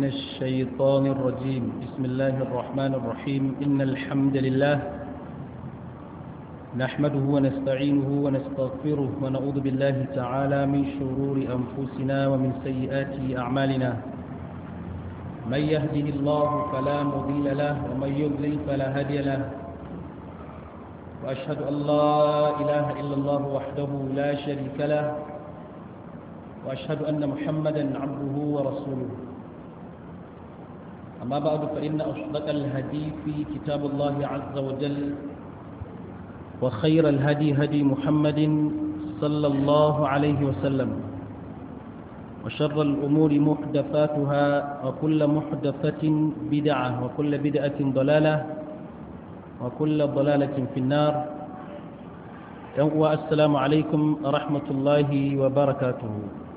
من الشيطان الرجيم بسم الله الرحمن الرحيم إن الحمد لله نحمده ونستعينه ونستغفره ونعوذ بالله تعالى من شرور أنفسنا ومن سيئات أعمالنا من يهده الله فلا مضل له ومن يضلل فلا هادي له وأشهد أن لا إله إلا الله وحده لا شريك له وأشهد أن محمدا عبده ورسوله أما بعد فإن أصدق الهدي في كتاب الله عز وجل وخير الهدي هدي محمد صلى الله عليه وسلم وشر الأمور محدثاتها وكل محدثة بدعة وكل بدعة ضلالة وكل ضلالة في النار السلام عليكم ورحمة الله وبركاته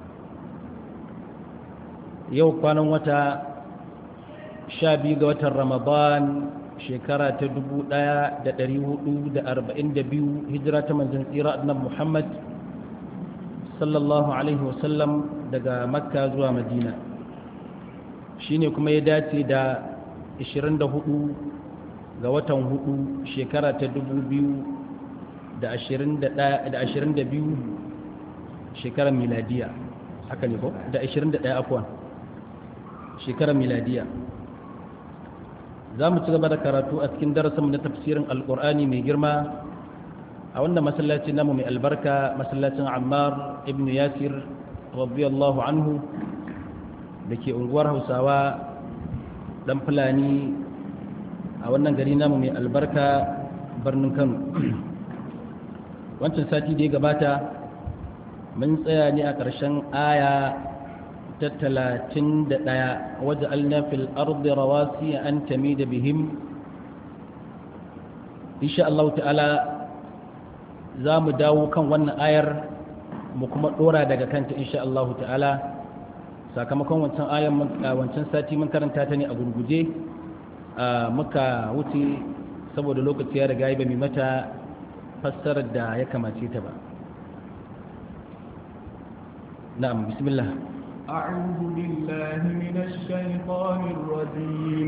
yau kwanan wata sha biyu ga watan ramadan shekara ta dubu ɗaya da ɗari hudu da arba'in da biyu hijira ta manzan tsira annan muhammad sallallahu alaihi wasallam daga makka zuwa madina shine kuma ya dace da 24 ga watan hudu shekara ta dubu biyu da ashirin da biyu shekarar miladiya haka ne ko da ashirin da ɗaya afuwan shekarar miladiya za mu ci gaba da karatu a cikin darasinmu na tafsirin alkur'ani mai girma a wannan masallaci namu mai albarka masallacin ammar ibn yasir radiyallahu anhu da ke unguwar hausawa dan fulani a wannan gari namu mai albarka birnin kano wancan sati da ya gabata mun tsaya ne a ƙarshen aya ta talatin da ɗaya waje alnafil ardi rawasi an tami da bihim insha Allah ta'ala za mu dawo kan wannan ayar mu kuma ɗora daga kanta insha Allah ta'ala sakamakon wancan ayar wancan sati mun karanta ta ne a gurguje muka wuce saboda lokaci ya riga ba mai mata fassarar da ya kamace ta ba na'am bismillah أعوذ بالله من الشيطان الرجيم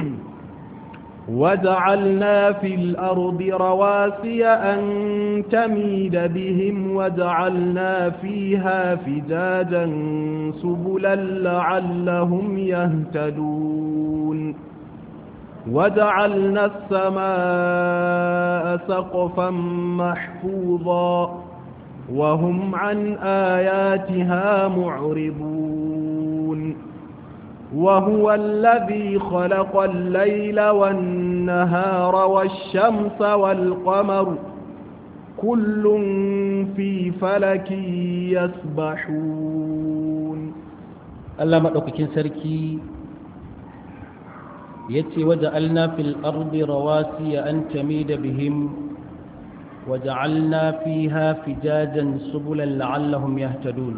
وجعلنا في الأرض رواسي أن تميد بهم وجعلنا فيها فجاجا سبلا لعلهم يهتدون وجعلنا السماء سقفا محفوظا وهم عن آياتها معرضون وهو الذي خلق الليل والنهار والشمس والقمر كل في فلك يسبحون الله مدوكين سركي يتي وجعلنا في الأرض رواسي أن تميد بهم وجعلنا فيها فجاجا سبلا لعلهم يهتدون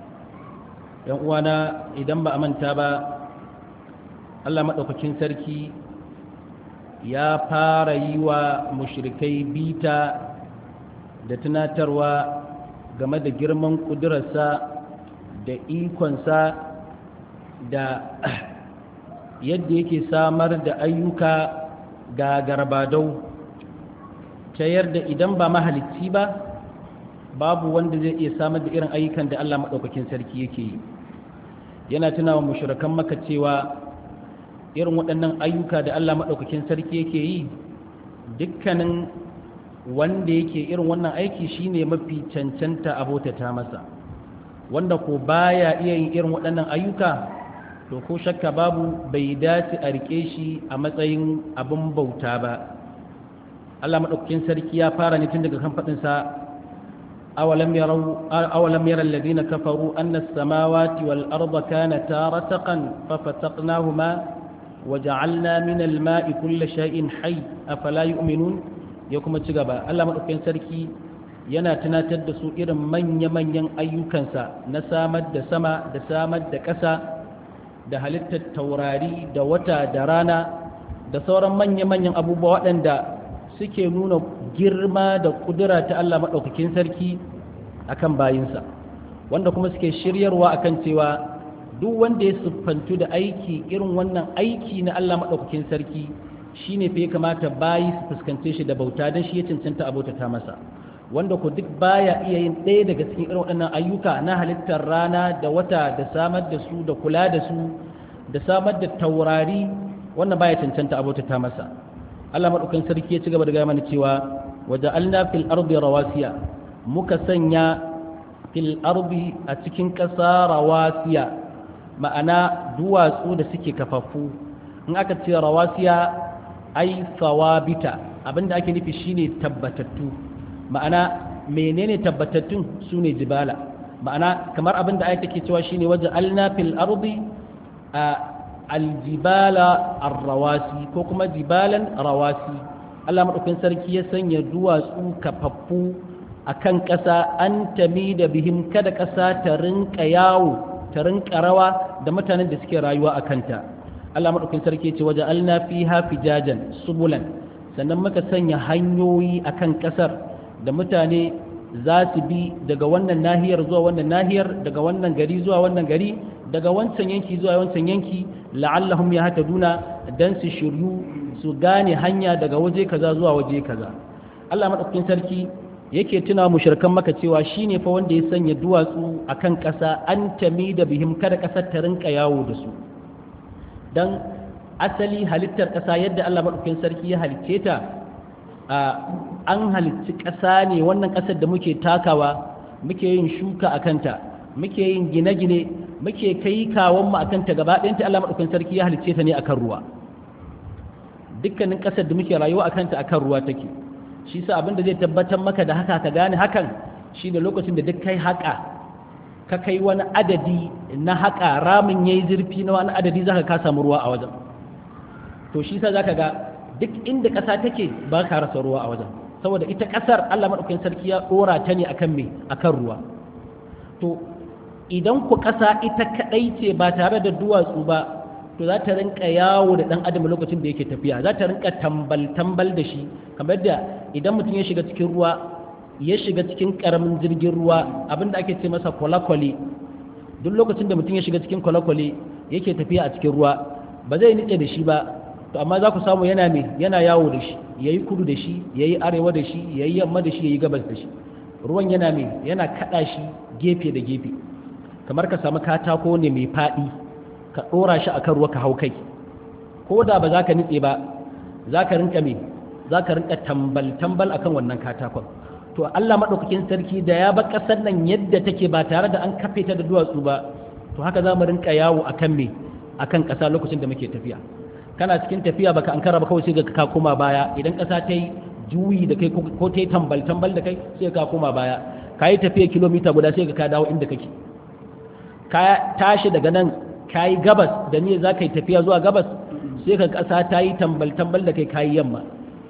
وانا idan ba a manta ba Allah madaukakin sarki ya fara yi wa mushrikai bita da tunatarwa game da girman kudurarsa da ikonsa da yadda yake samar da ayyuka ga garbadau ta yarda idan ba mahalicci ba babu wanda zai iya samar da irin ayyukan da Allah maɗaukakin sarki yake yi yana tunawa mushrikan maka cewa irin waɗannan ayyuka da Allah maɗaukakin sarki yake yi dukkanin wanda yake irin wannan aiki shine mafi cancanta abotata masa wanda ko baya iya yin irin waɗannan ayyuka to ko shakka babu bai dace a rike shi a matsayin abin bauta ba Allah maɗaukakin sarki ya fara ne tun daga kan faɗinsa awalam yara alladhina kafaru anna as-samawati wal arda kanata rataqan fa fataqnahuma wa ja'alna min al-ma'i kull shay'in hayy afala yu'minun ya kuma ci gaba Allah maɗaukakin sarki yana tunatar da su irin manya-manyan ayyukansa na samar da sama da samar da ƙasa da halittar taurari da wata da rana da sauran manya-manyan abubuwa waɗanda suke nuna girma da kudura ta Allah maɗaukakin sarki akan bayinsa wanda kuma suke shiryarwa akan cewa duk wanda ya siffantu da aiki irin wannan aiki na Allah maɗaukakin sarki shine fa ya kamata bayi su fuskance shi da bauta don shi ya cancanta a bautata masa wanda ku duk baya iya yin ɗaya daga cikin irin waɗannan ayyuka na halittar rana da wata da samar da su da kula da su da samar da taurari wannan baya cancanta a bautata masa Allah maɗaukakin sarki ya ci gaba da gaya mana cewa waja'alna fil ardi rawasiya muka sanya fil ardi a cikin ƙasa rawasiya ma'ana duwatsu da suke kafafu in aka ce rawasiya ai sawabita abinda ake nufi shine tabbatattu ma'ana menene tabbatattun sune jibala ma'ana kamar abinda ayat take cewa shine waje alna fil ardi aljibala arrawasi ko kuma jibalan rawasi Allah madaukakin sarki ya sanya duwatsu kafaffu akan ƙasa an tami da bihim kada ƙasa ta rinka yawo ta rinka rawa da mutanen da suke rayuwa a kanta Allah maɗaukin sarki ce waje alna fi hafi jajan subulan sannan muka sanya hanyoyi a kan ƙasar da mutane za su bi daga wannan nahiyar zuwa wannan nahiyar daga wannan gari zuwa wannan gari daga wancan yanki zuwa wancan yanki la'allahum ya hata duna dan su shiryu su gane hanya daga waje kaza zuwa waje kaza Allah maɗaukin sarki yake tuna mushrikan maka cewa shine fa wanda ya sanya duwatsu akan ƙasa an tami da bihim kada ƙasar ta rinka yawo da su dan asali halittar ƙasa yadda Allah madaukakin sarki ya halicce ta an halicci ƙasa ne wannan ƙasar da muke takawa muke yin shuka a kanta muke yin gine-gine muke kai kawon mu akan ta gaba ɗayanta Allah madaukakin sarki ya halicce ta ne akan ruwa dukkanin ƙasar da muke rayuwa akan ta akan ruwa take shi sa abinda zai tabbatar maka da haka ka gane hakan shi da lokacin da duk kai haƙa ka kai wani adadi na haƙa ramin yayi zurfi na wani adadi zaka ka samu ruwa a wajen to shi sa zaka ga duk inda ƙasa take ba ka rasa ruwa a wajen saboda ita ƙasar Allah madaukakin sarki ya dora ta ne akan me akan ruwa to idan ku ƙasa ita kadai ce ba tare da duwatsu ba to za ta rinka yawo da ɗan adam lokacin da yake tafiya za ta rinka tambal-tambal da shi kamar da idan mutum ya shiga cikin ruwa ya shiga cikin ƙaramin jirgin ruwa abinda ake ce masa kwale-kwale duk lokacin da mutum ya shiga cikin kwale-kwale yake tafiya a cikin ruwa ba zai nitse da shi ba to amma za ku samu yana me yana yawo da shi ya yi kudu da shi ya yi arewa da shi ya yi yamma da shi ya yi gabas da shi ruwan yana me yana kaɗa shi gefe da gefe kamar ka samu katako ne mai faɗi ka ɗora shi a kan ruwa ka hau kai ko da ba za ka nitse ba za ka rinka me za ka rinka tambal-tambal akan wannan katakon to Allah maɗaukakin sarki da ya ba ƙasar nan yadda take ba tare da an kafe ta da duwatsu ba to haka za mu rinka yawo akan me akan ƙasa lokacin da muke tafiya kana cikin tafiya baka an kara ba kawai sai ga ka koma baya idan ƙasa ta yi juyi da kai ko ta yi tambal-tambal da kai sai ka koma baya ka yi tafiya kilomita guda sai ka dawo inda kake ka tashi daga nan ka yi gabas da ni za ka yi tafiya zuwa gabas sai ka ƙasa ta yi tambal-tambal da kai ka yi yamma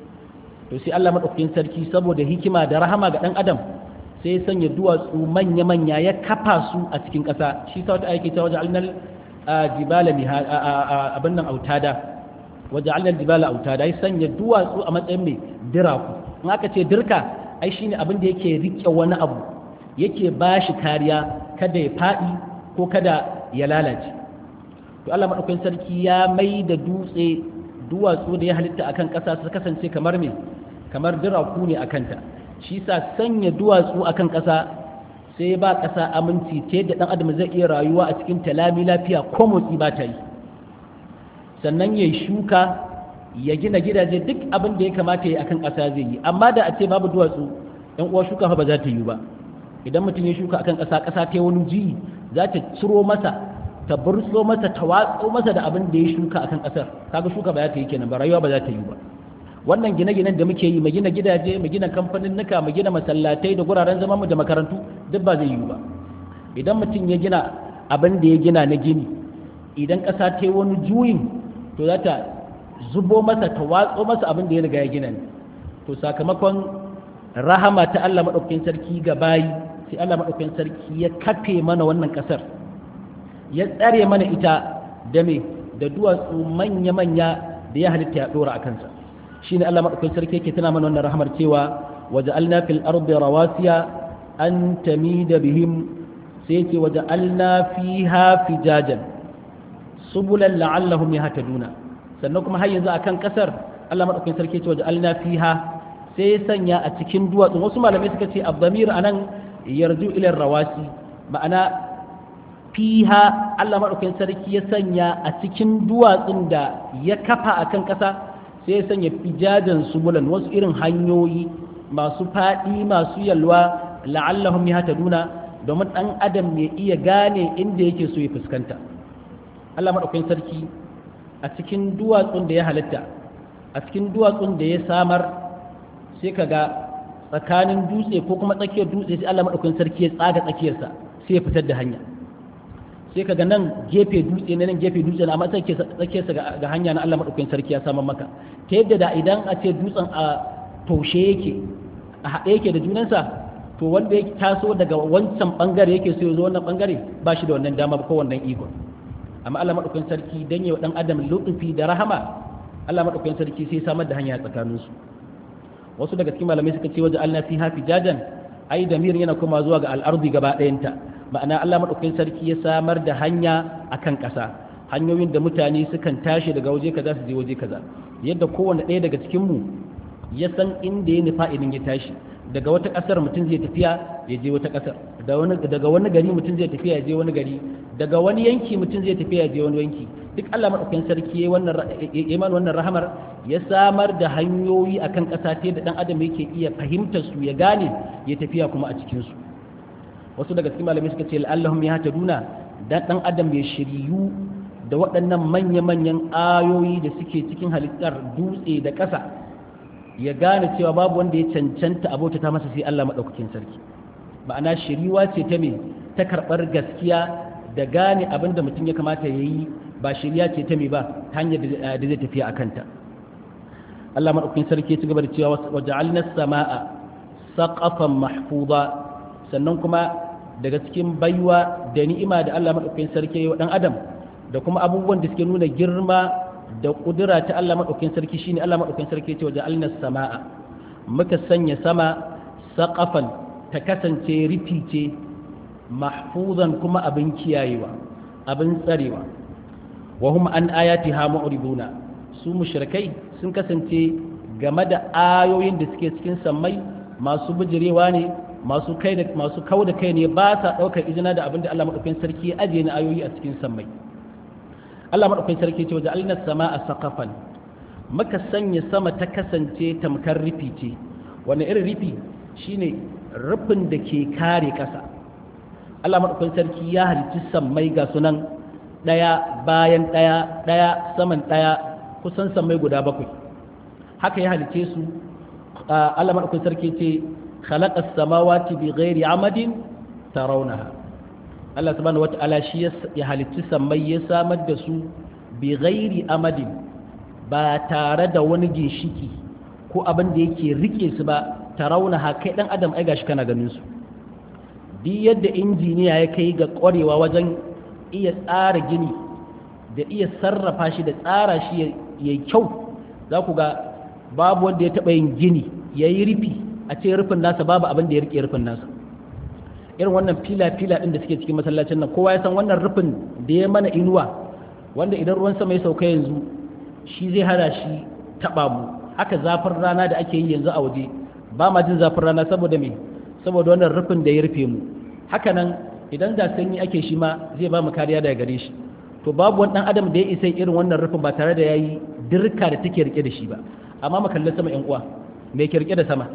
to sai Allah maɗaukakin sarki saboda hikima da rahama ga ɗan adam sai ya sanya duwatsu manya-manya ya kafa su a cikin ƙasa shi ta wata aiki ta waje alnal jibala abin nan autada waje alnal jibala autada ya sanya duwatsu a matsayin mai diraku in aka ce dirka ai shine abin da yake riƙe wani abu yake ba shi kariya kada ya faɗi ko kada ya lalace to Allah madaukakin sarki ya mai da dutse duwatsu da ya halitta akan ƙasa su kasance kamar me kamar diraku ne akan ta shi sa sanya duwatsu akan ƙasa sai ba ƙasa aminci ta yadda ɗan adam zai iya rayuwa a cikin talami lafiya ko motsi ba ta yi sannan ya shuka ya gina gidaje duk abin da ya kamata ya yi akan ƙasa zai yi amma da a ce babu duwatsu ɗan uwa shuka fa ba za ta yi ba idan mutum ya shuka akan ƙasa ƙasa ta wani ji za ta ciro masa ta burso masa ta watso masa da abin da ya shuka akan ƙasar kaga shuka ba za ta yi kenan ba rayuwa ba za ta yi ba wannan gine-ginen da muke yi mu gina gidaje mu gina kamfanin nuka mu gina masallatai da guraren zaman mu da makarantu duk ba zai yi ba idan mutum ya gina abin da ya gina na gini idan ƙasa ta yi wani juyin to za ta zubo masa ta watso masa abin da ya riga ya gina ne to sakamakon rahama ta Allah maɗaukakin sarki ga bayi sai Allah maɗaukakin sarki ya kafe mana wannan ƙasar ya tsare mana ita da me da duwatsu manya-manya da ya halitta ya ɗora a kansa shine Allah maɗaukakin sarki yake tana mana wannan rahamar cewa waja'alna fil ardi rawasiya an tamida bihim sai ce waje alna fiha fijajan subulan la'allahum yahtaduna sannan kuma har yanzu akan kasar Allah madaukakin sarki ce waje alna fiha sai ya sanya a cikin duwatsu wasu malamai suka ce abdamir anan yarju ila rawasi ma'ana fiha Allah madaukakin sarki ya sanya a cikin duwatsun da ya kafa akan kasa sai ya sanya fijajan subulan wasu irin hanyoyi masu faɗi masu yalwa la'allahum yahtaduna domin ɗan adam ya iya gane inda yake so ya fuskanta Allah maɗaukakin sarki a cikin duwatsun da ya halitta a cikin duwatsun da ya samar sai ka ga tsakanin dutse ko kuma tsakiyar dutse sai Allah maɗaukakin sarki ya tsaga tsakiyarsa sai ya fitar da hanya sai ka ga nan gefe dutse ne nan gefe dutse ne amma tsakiyarsa ga hanya na Allah maɗaukakin sarki ya samar maka ta yadda da idan a ce dutsen a taushe yake a haɗe yake da junansa to wanda ya taso daga wancan bangare yake so ya zo wannan bangare ba shi da wannan dama ko wannan iko amma Allah madaukakin sarki dan yi wa dan adam lutufi da rahama Allah madaukakin sarki sai samar da hanya tsakanin su wasu daga cikin malamai suka ce waje Allah fi hafi jajan ai damir yana kuma zuwa ga al'ardi gaba ɗayanta ma'ana Allah madaukakin sarki ya samar da hanya akan ƙasa hanyoyin da mutane sukan tashi daga waje kaza su je waje kaza yadda kowanne ɗaya daga cikin mu ya san inda ya nufa idan ya tashi daga wata ƙasar mutum zai tafiya ya je wata ƙasar daga wani gari mutum zai tafiya ya je wani gari daga wani yanki mutum zai tafiya ya je wani yanki duk Allah madaukakin sarki ya yi mana wannan rahamar ya samar da hanyoyi akan ƙasa ta da dan adam yake iya fahimtar su ya gane ya tafiya kuma a cikin su wasu daga cikin malamai suka ce la'allahum yahtaduna dan dan adam ya shiryu da waɗannan manya-manyan ayoyi da suke cikin halittar dutse da ƙasa ya gane cewa babu wanda ya cancanta abota ta masa sai Allah maɗaukakin sarki ma'ana shiriwa ce ta me ta karɓar gaskiya da gane abin da mutum ya kamata ya yi ba shiriya ce ta me ba ta hanyar da zai tafiya a kanta Allah maɗaukakin sarki ya ci gaba da cewa wa ja'alna sama'a saqafan mahfuza sannan kuma daga cikin baiwa da ni'ima da Allah maɗaukakin sarki ya yi wa ɗan adam da kuma abubuwan da suke nuna girma da ƙudura ta Allah maɗaukin sarki shine Allah maɗaukin sarki ce waje alnas sama'a muka sanya sama saƙafan ta kasance rufi ce mahfuzan kuma abin kiyayewa abin tsarewa wa hum an ayati ha mu'riduna su mushrikai sun kasance game da ayoyin da suke cikin sammai masu bijirewa ne masu kai da masu kauda kai ne ba sa ɗaukar izina da abin da Allah maɗaukin sarki ya ajiye na ayoyi a cikin sammai Allah maɗaukakin sarki ce waje alina sama a saƙafan maka sanya sama ta kasance tamkar rufi ce wani irin rufi shine rufin da ke kare ƙasa Allah maɗaukakin sarki ya halicci sammai ga sunan ɗaya bayan ɗaya ɗaya saman ɗaya kusan sammai guda bakwai haka ya halicce su Allah maɗaukakin sarki ce khalaqa samawati bi ghairi amadin tarawnaha Allah subhanahu wata'ala shi ya halicci sammai ya samar da su bi ghairi amadin ba tare da wani ginshiki ko abin da yake rike su ba tarauna ha kai dan adam ai gashi kana ganin su duk yadda injiniya ya kai ga ƙwarewa wajen iya tsara gini da iya sarrafa shi da tsara shi ya kyau za ku ga babu wanda ya taɓa yin gini ya yi rufi a ce rufin nasa babu abin da ya rike rufin nasa irin wannan fila-fila ɗin da suke cikin masallacin nan kowa ya san wannan rufin da ya mana inuwa wanda idan ruwan sama ya sauka yanzu shi zai hana shi taɓa mu haka zafin rana da ake yi yanzu a waje ba ma jin zafin rana saboda me saboda wannan rufin da ya rufe mu haka nan idan da sanyi ake shi ma zai ba mu kariya daga gare shi to babu wani ɗan adam da ya isa irin wannan rufin ba tare da ya yi dirka da take rike da shi ba amma mu kalli sama 'yan uwa me ke rike da sama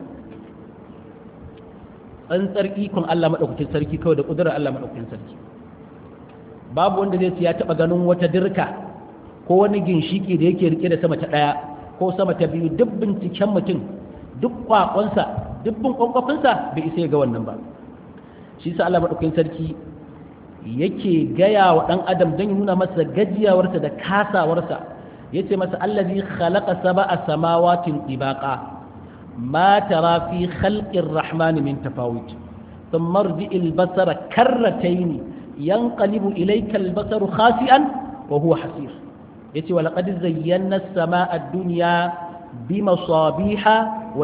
tsantsar ikon Allah maɗaukakin sarki kawai da ƙudurar Allah maɗaukakin sarki babu wanda zai ya taɓa ganin wata dirka ko wani ginshiki da yake rike da sama ta ɗaya ko sama ta biyu duk binciken mutum duk kwakonsa duk bin kwakwafinsa bai isa ya ga wannan ba shi sa Allah maɗaukakin sarki yake gaya wa ɗan adam don ya nuna masa gajiyawarsa da kasawarsa ya ce masa allazi khalaqa sab'a samawatin tibaqa ما ترى في خلق الرحمن من تفاوت ثم ارجع البصر كرتين ينقلب إليك البصر خاسئا وهو حسير يتي ولقد زينا السماء الدنيا بمصابيح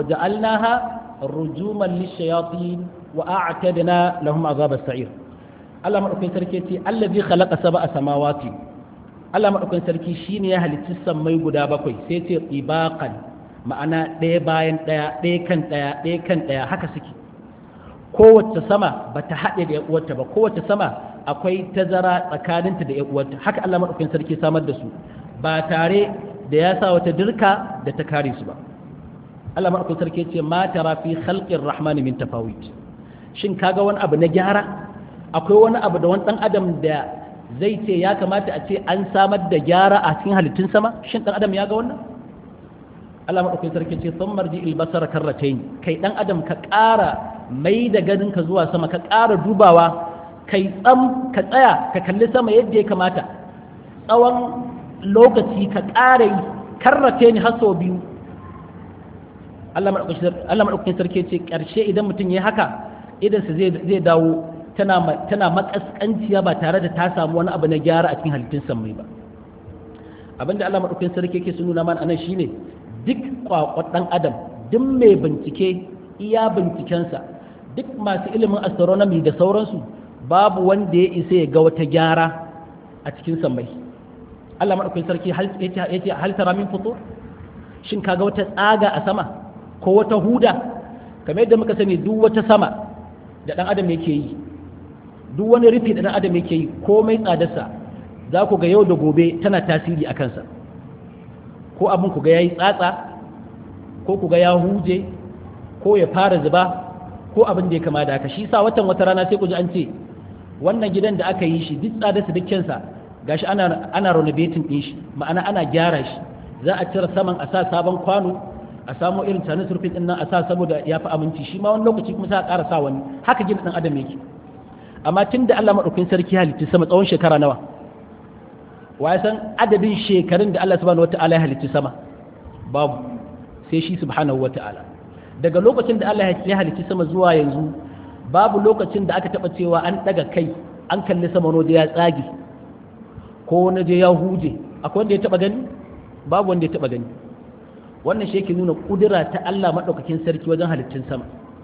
وجعلناها رجوما للشياطين وأعتدنا لهم عذاب السعير Allah madaukakin sarki ce allazi khalaqa sab'a samawati Allah madaukakin sarki shine ya halicci sammai guda bakwai sai ce ibaqan ma'ana ɗaya bayan ɗaya ɗaya kan ɗaya ɗaya kan ɗaya haka suke kowace sama ba ta haɗe da uwarta ba kowace sama akwai tazara tsakaninta da uwarta haka Allah madaukakin sarki samar da su ba tare da ya sa wata dirka da ta kare su ba Allah madaukakin sarki ce ma tara fi khalqir rahmani min tafawit shin kaga wani abu na gyara akwai wani abu da wani dan adam da zai ce ya kamata a ce an samar da gyara a cikin halittun sama shin dan adam ya ga wannan Allah madaukakin sarki ce sun marji ilbasar karratain kai dan adam ka ƙara mai da ganin ka zuwa sama ka ƙara dubawa kai tsam ka tsaya ka kalli sama yadda ya kamata tsawon lokaci ka ƙara yi karratain har sau biyu Allah madaukakin sarki ce ƙarshe idan mutum ya haka idansa zai dawo tana makaskanciya ba tare da ta samu wani abu na gyara a cikin halittun sammai ba abinda Allah maɗaukakin sarki yake nuna mana anan shine duk kwakwat ɗan adam duk mai bincike iya bincikensa duk masu ilimin astronomy da sauransu babu wanda ya isa ya ga wata gyara a cikin sammai Allah maɗaukakin sarki ya ce hal tara min fito shin kaga wata tsaga a sama ko wata huda kamar yadda muka sani duk wata sama da ɗan adam yake yi duk wani rufi da ɗan adam yake yi komai tsadarsa za ku ga yau da gobe tana tasiri a kansa ko abin ku ga ya yi tsatsa ko ku ga ya huje ko ya fara zuba ko abin da ya kama da haka shi sa watan wata rana sai ku ji an ce wannan gidan da aka yi shi duk tsadarsa duk kyansa gashi ana ana renovating din shi ma'ana ana gyara shi za a cire saman a sa sabon kwano a samo irin tsanin surfin din nan a sa saboda ya fi aminci shi ma wani lokaci kuma sai a ƙara sa wani haka gina ɗan adam yake amma tun da Allah maɗaukin sarki halitta sama tsawon shekara nawa wa ya san adadin shekarun da Allah subhanahu wata'ala ya halitta sama babu sai shi subhanahu wata'ala daga lokacin da Allah ya halitta sama zuwa yanzu babu lokacin da aka taɓa cewa an ɗaga kai an kalli sama da ya tsage ko na je ya huje akwai wanda ya taɓa gani babu wanda ya taɓa gani wannan shi yake nuna ƙudura ta Allah maɗaukakin sarki wajen halittun sama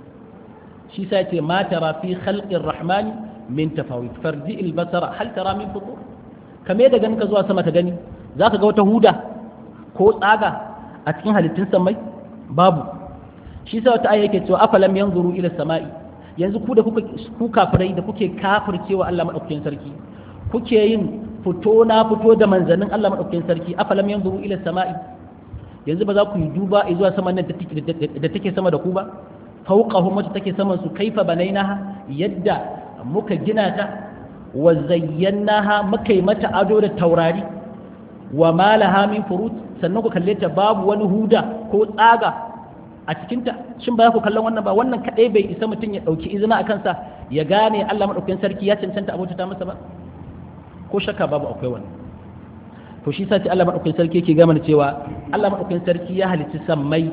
shi sa ce ma tara fi khalqir rahmani min tafawit farji al basara hal tara min futur kame da ganin ka zuwa sama ka gani zaka ga wata huda ko tsaga a cikin halittun samai babu shi sa wata aya yake cewa afalam yanzuru ila samai yanzu ku da kuka ku kafirai da kuke kafircewa Allah madaukakin sarki kuke yin fito na fito da manzannin Allah madaukakin sarki afalam yanzuru ila samai yanzu ba za ku yi duba zuwa saman nan da take sama da ku ba fauqahum wacce take saman su kaifa banainaha yadda muka gina ta wa zayyanaha muka yi mata ado da taurari wa malaha min furut sannan ku kalle ta babu wani huda ko tsaga a cikin ta shin ba ku kallon wannan ba wannan kadai bai isa mutum ya dauki izina akan sa ya gane Allah madaukakin sarki ya cancanta abota ta masa ba ko shakka babu akwai wannan to shi sa ce Allah madaukakin sarki yake gama cewa Allah madaukakin sarki ya halicci sammai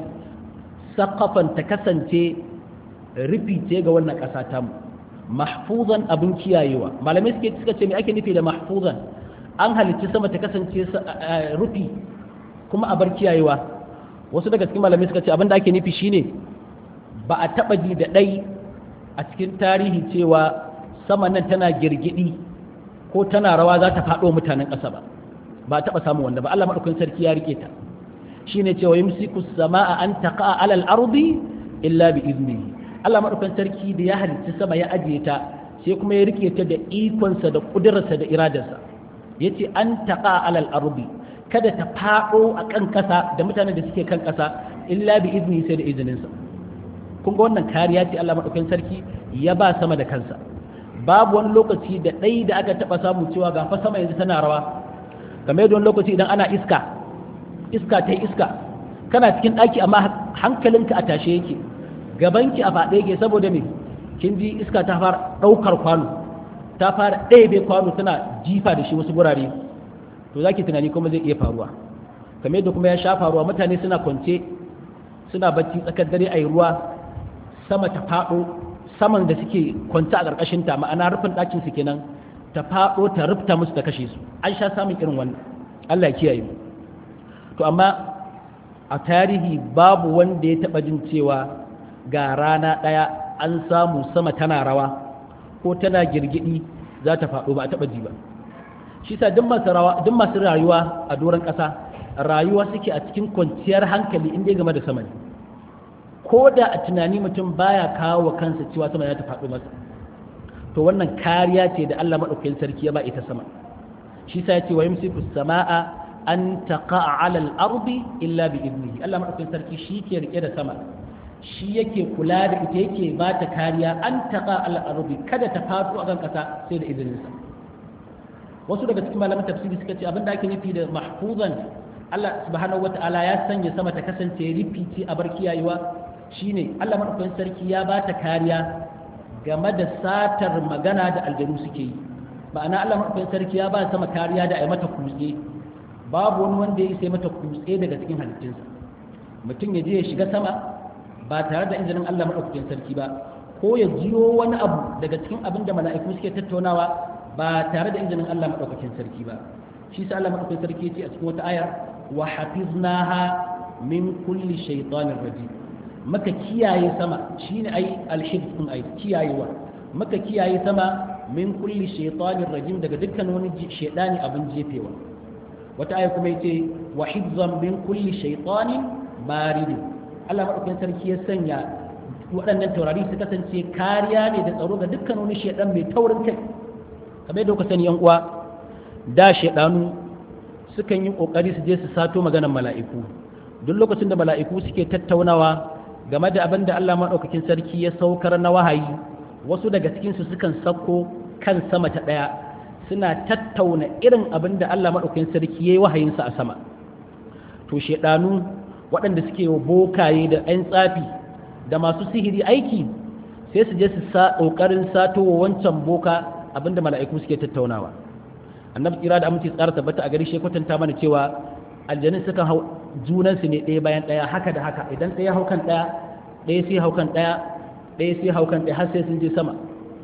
sakafan ta kasance rufi ce ga wannan ƙasa ta mu mahfuzan abin kiyayewa malamai suke suka ce me ake nufi da mahfuzan an halicci sama ta kasance rufi kuma a bar kiyayewa wasu daga cikin malamai suka ce abin da ake nufi shine ba a taba ji da ɗai a cikin tarihi cewa sama nan tana girgidi ko tana rawa za ta faɗo mutanen ƙasa ba ba a taba samun wanda ba Allah madaukakin sarki ya rike ta shine cewa yumsiku samaa an taqa ala al-ardi illa bi iznihi Allah madaukakin sarki da ya halicci sama ya ajiye ta sai kuma ya rike ta da ikonsa da kudurarsa da iradarsa yace an taqa ala al-ardi kada ta fado a kan kasa da mutanen da suke kan kasa illa bi iznihi sai da izininsa kun ga wannan kariya ce Allah madaukakin sarki ya ba sama da kansa babu wani lokaci da ɗai da aka taɓa samu cewa ga fa sama yanzu tana rawa kamar yadda wani lokaci idan ana iska iska ta iska kana cikin ɗaki amma hankalinka a tashe yake gabanki a faɗe yake saboda me kin ji iska ta fara ɗaukar kwano ta fara ɗebe kwano tana jifa da shi wasu gurare to za ki tunani kuma zai iya faruwa kamar yadda kuma ya sha faruwa mutane suna kwance suna bacci tsakar dare a yi ruwa sama ta faɗo saman da suke kwance a ƙarƙashinta ma'ana rufin ɗakin su kenan ta faɗo ta rufta musu ta kashe su an sha samun irin wannan Allah ya kiyaye mu to amma a tarihi babu wanda ya taɓa jin cewa ga rana ɗaya an samu sama tana rawa ko tana girgidi za ta faɗo ba a taɓa ji ba shi sa duk masu rayuwa a doron ƙasa rayuwa suke a cikin kwanciyar hankali inda game da sama ne ko da a tunani mutum baya kawo wa kansa cewa sama ya ta faɗo masa to wannan kariya ce da Allah maɗaukakin sarki ya ba ita sama shi sa ya ce wa yumsiku sama'a an taqa'a 'ala al-ardi illa bi idnihi Allah maɗaukakin sarki shi ke rike da sama shi yake kula da ita yake ba ta kariya an taqa 'ala al-ardi kada ta faɗo a kan ƙasa sai da izininsa wasu daga cikin malaman tafsiri suka ce abin da ake nufi da mahfuzan Allah subhanahu wata'ala ya sanya sama ta kasance rifici a bar kiyayewa shine Allah madaukakin sarki ya ba ta kariya game da satar magana da aljanu suke yi ma'ana Allah madaukakin sarki ya ba sama kariya da ai mata kutse babu wani wanda ya isa mata kutse daga cikin halittunsa mutum ya je ya shiga sama ba tare da injinin Allah madaukakin sarki ba ko ya jiyo wani abu daga cikin abin da mala'iku suke tattaunawa ba tare da injinin Allah madaukakin sarki ba shi sa Allah madaukakin sarki ya ce a cikin wata ayar wa hafiznaha min kulli shaytanir rajim maka kiyaye sama shine ai alhifz din ai kiyayewa maka kiyaye sama min kulli shaytanir rajim daga dukkan wani shaytani abin jefewa wata aya kuma yace wa hifzan min kulli shaytanin marid Allah madaukakin sarki ya sanya waɗannan taurari su kasance kariya ne da tsaro ga dukkan wani shaydan mai taurin kai kamar yadda kuka sani yan uwa da shaydanu sukan yi kokari su je su sato maganar mala'iku duk lokacin da mala'iku suke tattaunawa game da abin da Allah maɗaukakin sarki ya saukar na wahayi wasu daga cikinsu sukan sako kan sama ta ɗaya suna tattauna irin abin da Allah maɗaukakin sarki ya yi wahayinsa a sama to shaɗanu waɗanda suke wa bokaye da 'yan tsafi da masu sihiri aiki sai su je su sa ƙoƙarin sato wa wancan boka abin da mala'iku suke tattaunawa annabi tsira da aminci tsara tabbata a gari shi kwatanta mana cewa aljanin sukan hau junansu ne ɗaya bayan ɗaya haka da haka idan ɗaya hau kan ɗaya ɗaya sai hau kan ɗaya ɗaya sai hau kan ɗaya har sai sun je sama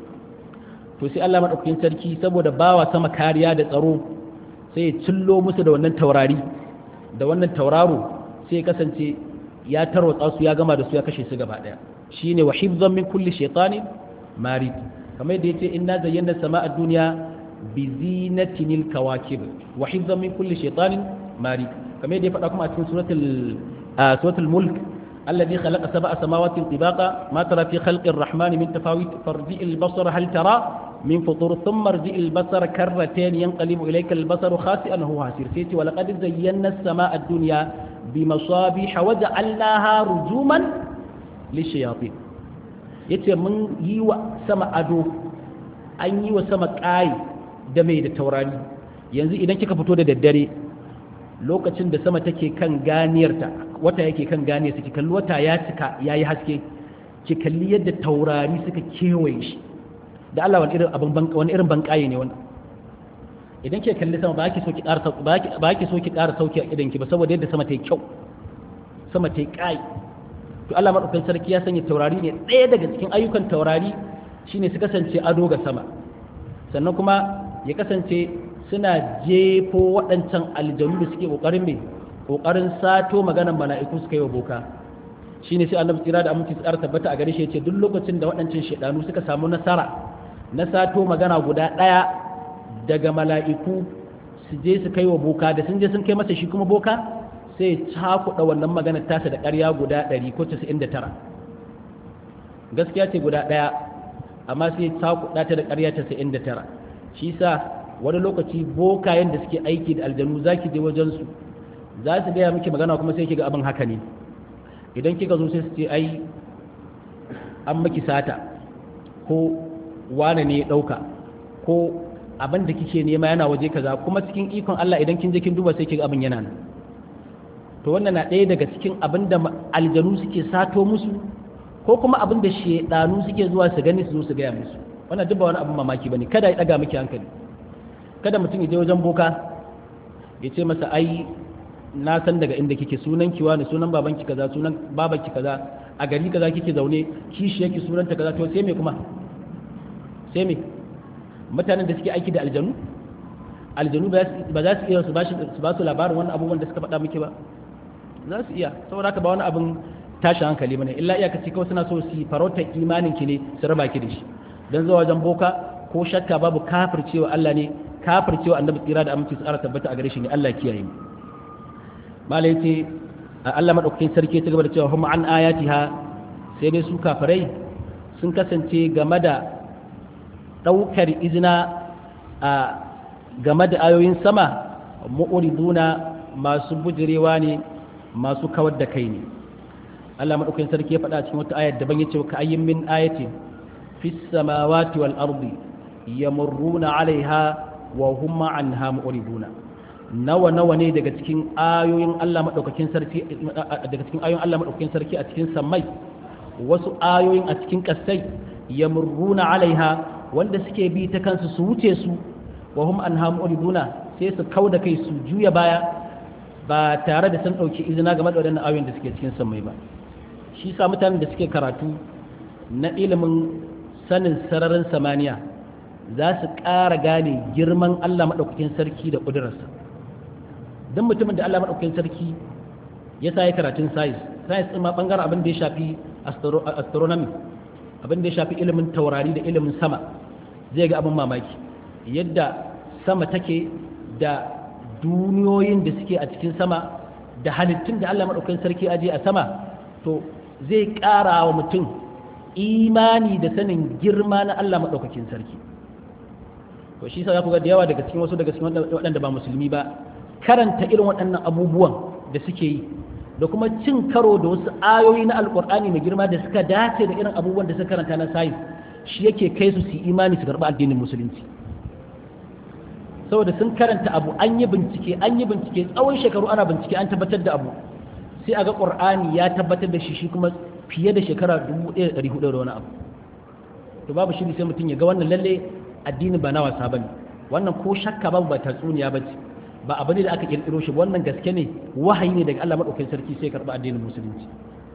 to sai Allah maɗaukakin sarki saboda bawa sama kariya da tsaro sai ya cillo musu da wannan taurari da wannan tauraro sai ya kasance ya tarwatsa su ya gama da su ya kashe su gaba ɗaya shine wa hifzan min kulli shaytanin marid kamar yadda yace inna zayyana sama'a dunya bi zinatinil kawakib wa hifzan min kulli shaytanin marid kamar yadda ya faɗa kuma a cikin suratul suratul mulk الذي خلق سبع سماوات طباقا ما ترى في خلق الرحمن من تفاوت فارجع البصر هل ترى من فطور ثم ارجع البصر كرتين ينقلب إليك البصر خاسئا هو هاسير سيتي ولقد زينا السماء الدنيا بمصابيح وجعلناها رجوما للشياطين yace mun yi wa sama ado an yi wa sama ƙayi da mai da taurari yanzu idan kika fito da daddare lokacin da sama take kan ganiyarta wata yake kan ganiyar ki kalli wata ya cika ya yi haske ki kalli yadda taurari suka kewaye shi da Allah wani irin abin wani irin banƙaye ne wannan idan ke kalli sama ba ki so ki ƙara sauki ba ki so ki ƙara sauki a idan ki ba saboda yadda sama ta yi kyau sama ta yi ƙayi to Allah madaukakin sarki ya sanya taurari ne ɗaya daga cikin ayyukan taurari shine su kasance ado ga sama sannan kuma ya kasance suna jefo waɗancan aljanu da suke ƙoƙarin mai ƙoƙarin sato maganan mala'iku suka yi wa boka shi ne sai annabi tsira da aminci tsara tabbata a gare shi ce duk lokacin da waɗancan shaidanu suka samu nasara na sato magana guda ɗaya daga mala'iku su je su kai wa boka da sun je sun kai masa shi kuma boka sai cakuɗa wannan maganar tasa da ƙarya guda ɗari ko casa'in da tara gaskiya ce guda ɗaya amma sai cakuɗa ta da ƙarya casa'in da tara shi sa wani lokaci bokayen da suke aiki da aljanu za ki je wajensu za su gaya miki magana kuma sai ki ga abin haka ne idan kika zo sai su ce ai an maki sata ko wane ne ya ɗauka ko abin da kike nema yana waje kaza kuma cikin ikon Allah idan kin je kin duba sai ki ga abin yana nan to wannan na ɗaya daga cikin abin da aljanu suke sato musu ko kuma abin da shedanu suke zuwa su gani su zo su gaya musu wannan duk ba wani abin mamaki bane kada ya ɗaga miki hankali kada mutum ya je wajen boka ya ce masa ai na san daga inda kike sunan kiwa ne sunan babanki kaza sunan babanki kaza a gari kaza kike zaune kishi yake sunanta kaza to sai me kuma sai me mutanen da suke aiki da aljanu aljanu ba za su iya su ba su labarin wani abubuwan da suka faɗa miki ba za su iya saboda haka ba wani abin tashi hankali bane illa iyakaci kawai suna so su farauta imanin ki ne su raba ki da shi dan zuwa wajen boka ko shakka babu kafircewa Allah ne kafircewa annabi tsira da aminci tsara tabbata a gare shi ne Allah kiyaye mu malai ce Allah madaukakin sarki ta gaba da cewa hum an ayatiha sai dai su kafirai sun kasance game da daukar izina a game da ayoyin sama mu'riduna masu bujirewa ne masu kawar da kai ne Allah madaukakin sarki ya faɗa cikin wata ayar daban yace ka ayyin min ayatin fis samawati wal ardi yamurruna alaiha wa hum anha mu'riduna nawa nawa ne daga cikin ayoyin Allah madaukakin sarki daga cikin ayoyin Allah madaukakin sarki a cikin sammai wasu ayoyin a cikin kasai yamurruna alaiha wanda suke bi ta kansu su wuce su wa hum anha mu'riduna sai su kauda kai su juya baya ba tare da sun dauki izina game da wadannan ayoyin da suke cikin sammai ba shi sa mutanen da suke karatu na ilimin sanin sararin samaniya za su ƙara gane girman Allah maɗaukakin sarki da ƙudurarsa don mutumin da Allah maɗaukakin sarki ya sa ya karatun science science ɗin ma ɓangaren abin da ya shafi astronomy abin da ya shafi ilimin taurari da ilimin sama zai ga abin mamaki yadda sama take da duniyoyin da suke a cikin sama da halittun da Allah maɗaukakin sarki aje a sama to zai ƙara wa mutum imani da sanin girma na Allah maɗaukakin sarki to shi sa za ku ga da yawa daga cikin wasu daga cikin waɗanda ba musulmi ba karanta irin waɗannan abubuwan da suke yi da kuma cin karo da wasu ayoyi na alƙur'ani mai girma da suka dace da irin abubuwan da suka karanta na sayin shi yake kai su su imani su karɓi addinin musulunci saboda sun karanta abu an yi bincike an yi bincike tsawon shekaru ana bincike an tabbatar da abu sai a ga ƙur'ani ya tabbatar da shi shi kuma fiye da shekara 1400 da wani abu to babu shiri sai mutum ya ga wannan lalle addini ba na wasa bane wannan ko shakka babu ba tatsuniya bace ba abu ne da aka kirkiro shi wannan gaske ne wahayi ne daga Allah madaukakin sarki sai karba addinin musulunci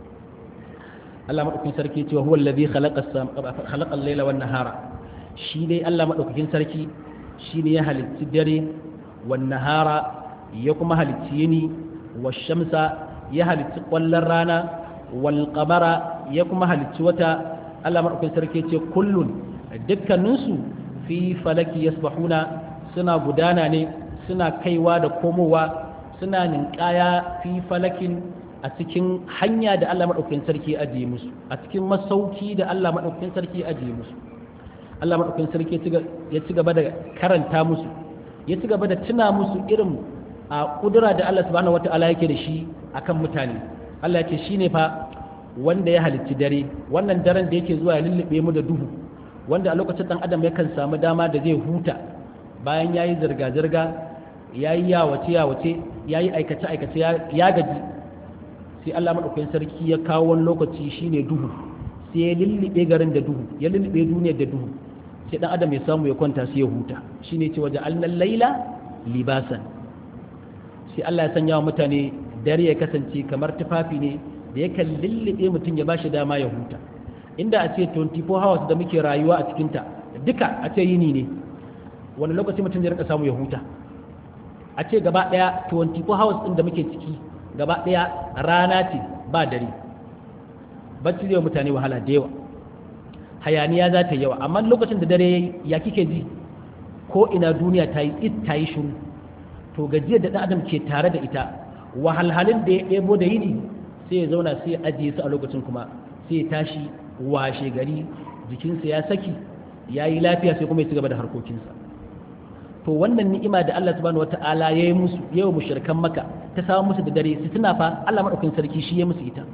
Allah madaukakin sarki cewa huwa allazi khalaqa khalaqa al-laila wan nahara shi dai Allah madaukakin sarki shine ya halitti dare wan nahara ya kuma halitti yini wash shamsa ya halitti kwallon rana wal qamara ya kuma halitti wata Allah madaukakin sarki ce kullun dukkaninsu fi falaki yasbahuna suna gudana ne suna kaiwa da komowa suna ninkaya fi falakin a cikin hanya da Allah maɗaukakin sarki ya ajiye musu a cikin masauki da Allah maɗaukakin sarki ya ajiye musu Allah maɗaukakin sarki ya ci gaba da karanta musu ya ci gaba da tuna musu irin a kudura da Allah subhanahu wata'ala yake da shi akan mutane Allah ya ce shine fa wanda ya halicci dare wannan daren da yake zuwa ya lullube mu da duhu wanda a lokacin dan adam yakan samu dama da zai huta bayan yayi zirga-zirga yayi yawace yawace yayi aikace aikace ya gaji sai Allah madaukakin sarki ya kawo wani lokaci shine duhu sai ya lullube garin da duhu ya lullube duniyar da duhu sai dan adam ya samu ya kwanta sai ya huta shine ce waje alnal laila libasan sai Allah ya sanya wa mutane dare ya kasance kamar tufafi ne da yakan lullube mutum ya bashi dama ya huta inda a ce 24 hours da muke rayuwa a cikinta duka a ce yini ne wani lokaci mutum zai rinka samu ya huta a ce gaba daya 24 hours din da muke ciki gaba daya rana ce ba dare bacci zai mutane wahala da yawa hayaniya za ta yawa amma lokacin da dare yayi ya kike ji ko ina duniya ta yi it ta yi shiru to gajiyar da dan adam ke tare da ita wahalhalin da ya ɗebo da yini sai ya zauna sai ya ajiye su a lokacin kuma sai ya tashi washe gari jikinsa ya saki ya yi lafiya sai kuma ya ci gaba da harkokinsa to wannan ni'ima da Allah subhanahu wata'ala ya yi musu yau mushrikan maka ta samu musu da dare su tuna fa Allah madaukakin sarki shi ya musu ita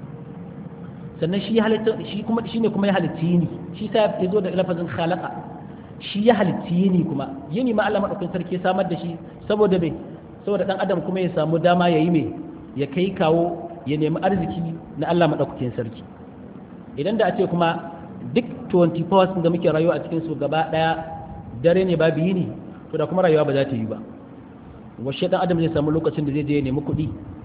sannan shi ya halitta shi kuma shine kuma ya halitta yini shi sa ya zo da lafazin khalaqa shi ya halitta yini kuma yini ma Allah madaukakin sarki ya samar da shi saboda me saboda dan adam kuma ya samu dama ya yi me ya kai kawo ya nemi arziki na Allah madaukakin sarki idan da a ce kuma duk 24 hours da muke rayuwa a cikin su gaba daya dare ne babu yini to da kuma rayuwa ba za ta yi ba washe dan adam zai samu lokacin da zai je ya nemi kuɗi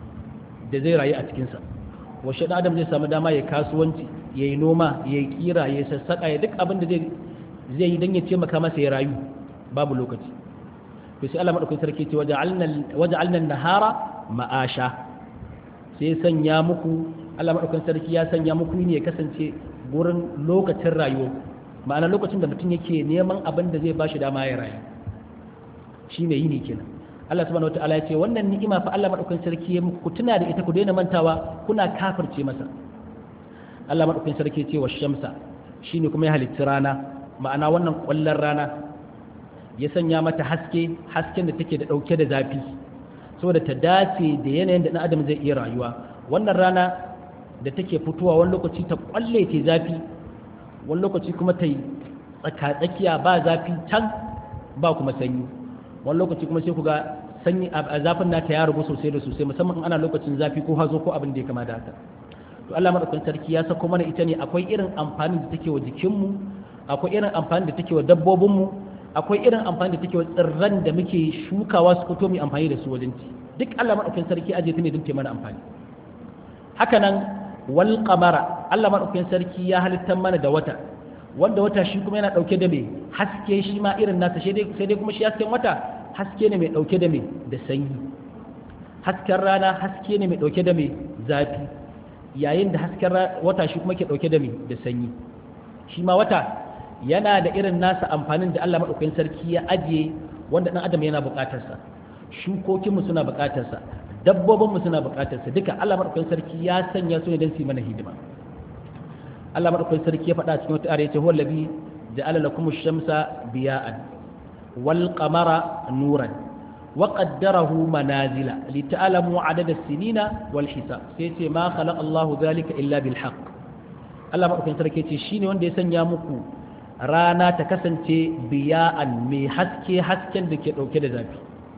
da zai rayu a cikin sa washe dan adam zai samu dama ya kasuwanci ya yi noma ya yi kira ya sassaka ya duk abin da zai zai yi dan ya ce maka masa ya rayu babu lokaci to sai Allah madaukakin sarki ce waja'alna waja'alna nahara ma'asha sai sanya muku Allah maɗaukan sarki ya sanya muku ne ya kasance gurin lokacin rayuwa ma'ana lokacin da mutum yake neman abin da zai ba shi dama ya rayu shi ne yini kenan Allah subhanahu wataala ya ce wannan ni'ima fa Allah madaukakin sarki ya muku tuna da ita ku daina mantawa kuna kafirce masa Allah madaukakin sarki ya ce wa shamsa shine kuma ya halitta rana ma'ana wannan kwallon rana ya sanya mata haske hasken da take da dauke da zafi saboda ta dace da yanayin da dan adam zai iya rayuwa wannan rana da take fitowa wani lokaci ta kwalle ta zafi wani lokaci kuma ta yi tsaka-tsakiya ba zafi can ba kuma sanyi wani lokaci kuma sai ku ga sanyi a zafin nata ya rubu sosai da sosai musamman ana lokacin zafi ko hazo ko abin da ya kama da haka to Allah madaukakin sarki ya sako mana ita ne akwai irin amfani da take wa jikinmu akwai irin amfani da take wa dabbobinmu akwai irin amfani da take wa tsirran da muke shukawa su fito mu amfani da su wajen ci duk Allah madaukakin sarki aje ta ne don ta mana amfani haka nan wal qamara Allah madaukakin sarki ya halittar mana da wata wanda wata shi kuma yana dauke da me haske shi ma irin nasa sai dai sai dai kuma shi hasken wata haske ne mai dauke da me da sanyi hasken rana haske ne mai dauke da me zafi yayin da hasken wata shi kuma ke dauke da me da sanyi shi ma wata yana da irin nasa amfanin da Allah madaukakin sarki ya ajiye wanda dan adam yana bukatarsa shukokinmu suna bukatarsa dabbobinmu suna bukatarsa duka Allah madaukakin sarki ya sanya su ne don su yi mana hidima Allah madaukakin sarki ya faɗa cikin wata ayar yace huwa allazi ja'ala lakum ash-shamsa biya'an wal qamara nuran wa qaddarahu manazila lita'lamu 'adada as-sinina wal hisab sai yace ma khalaqa Allahu dhalika illa bil haqq Allah madaukakin sarki yace shine wanda ya sanya muku rana ta kasance biya'an mai haske hasken da ke dauke da zafi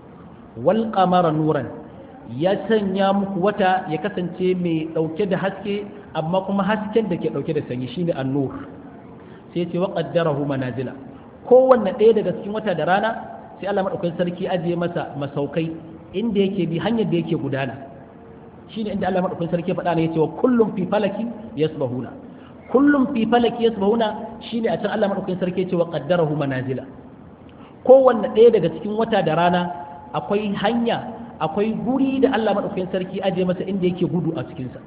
wal qamara nuran ya sanya muku wata ya kasance mai dauke da haske amma kuma hasken da ke dauke da sanyi shine an-nur sai ce wa qaddarahu manazila kowanne ɗaya daga cikin wata da rana sai Allah madaukakin sarki ajiye masa masaukai inda yake bi hanyar da yake gudana shine inda Allah madaukakin sarki faɗa ne yace wa kullum fi falaki yasbahuna kullum fi falaki yasbahuna shine a can Allah madaukakin sarki yace wa qaddarahu manazila kowanne ɗaya daga cikin wata da rana akwai hanya akwai guri da Allah maɗaukakin sarki aje masa inda yake gudu a cikinsa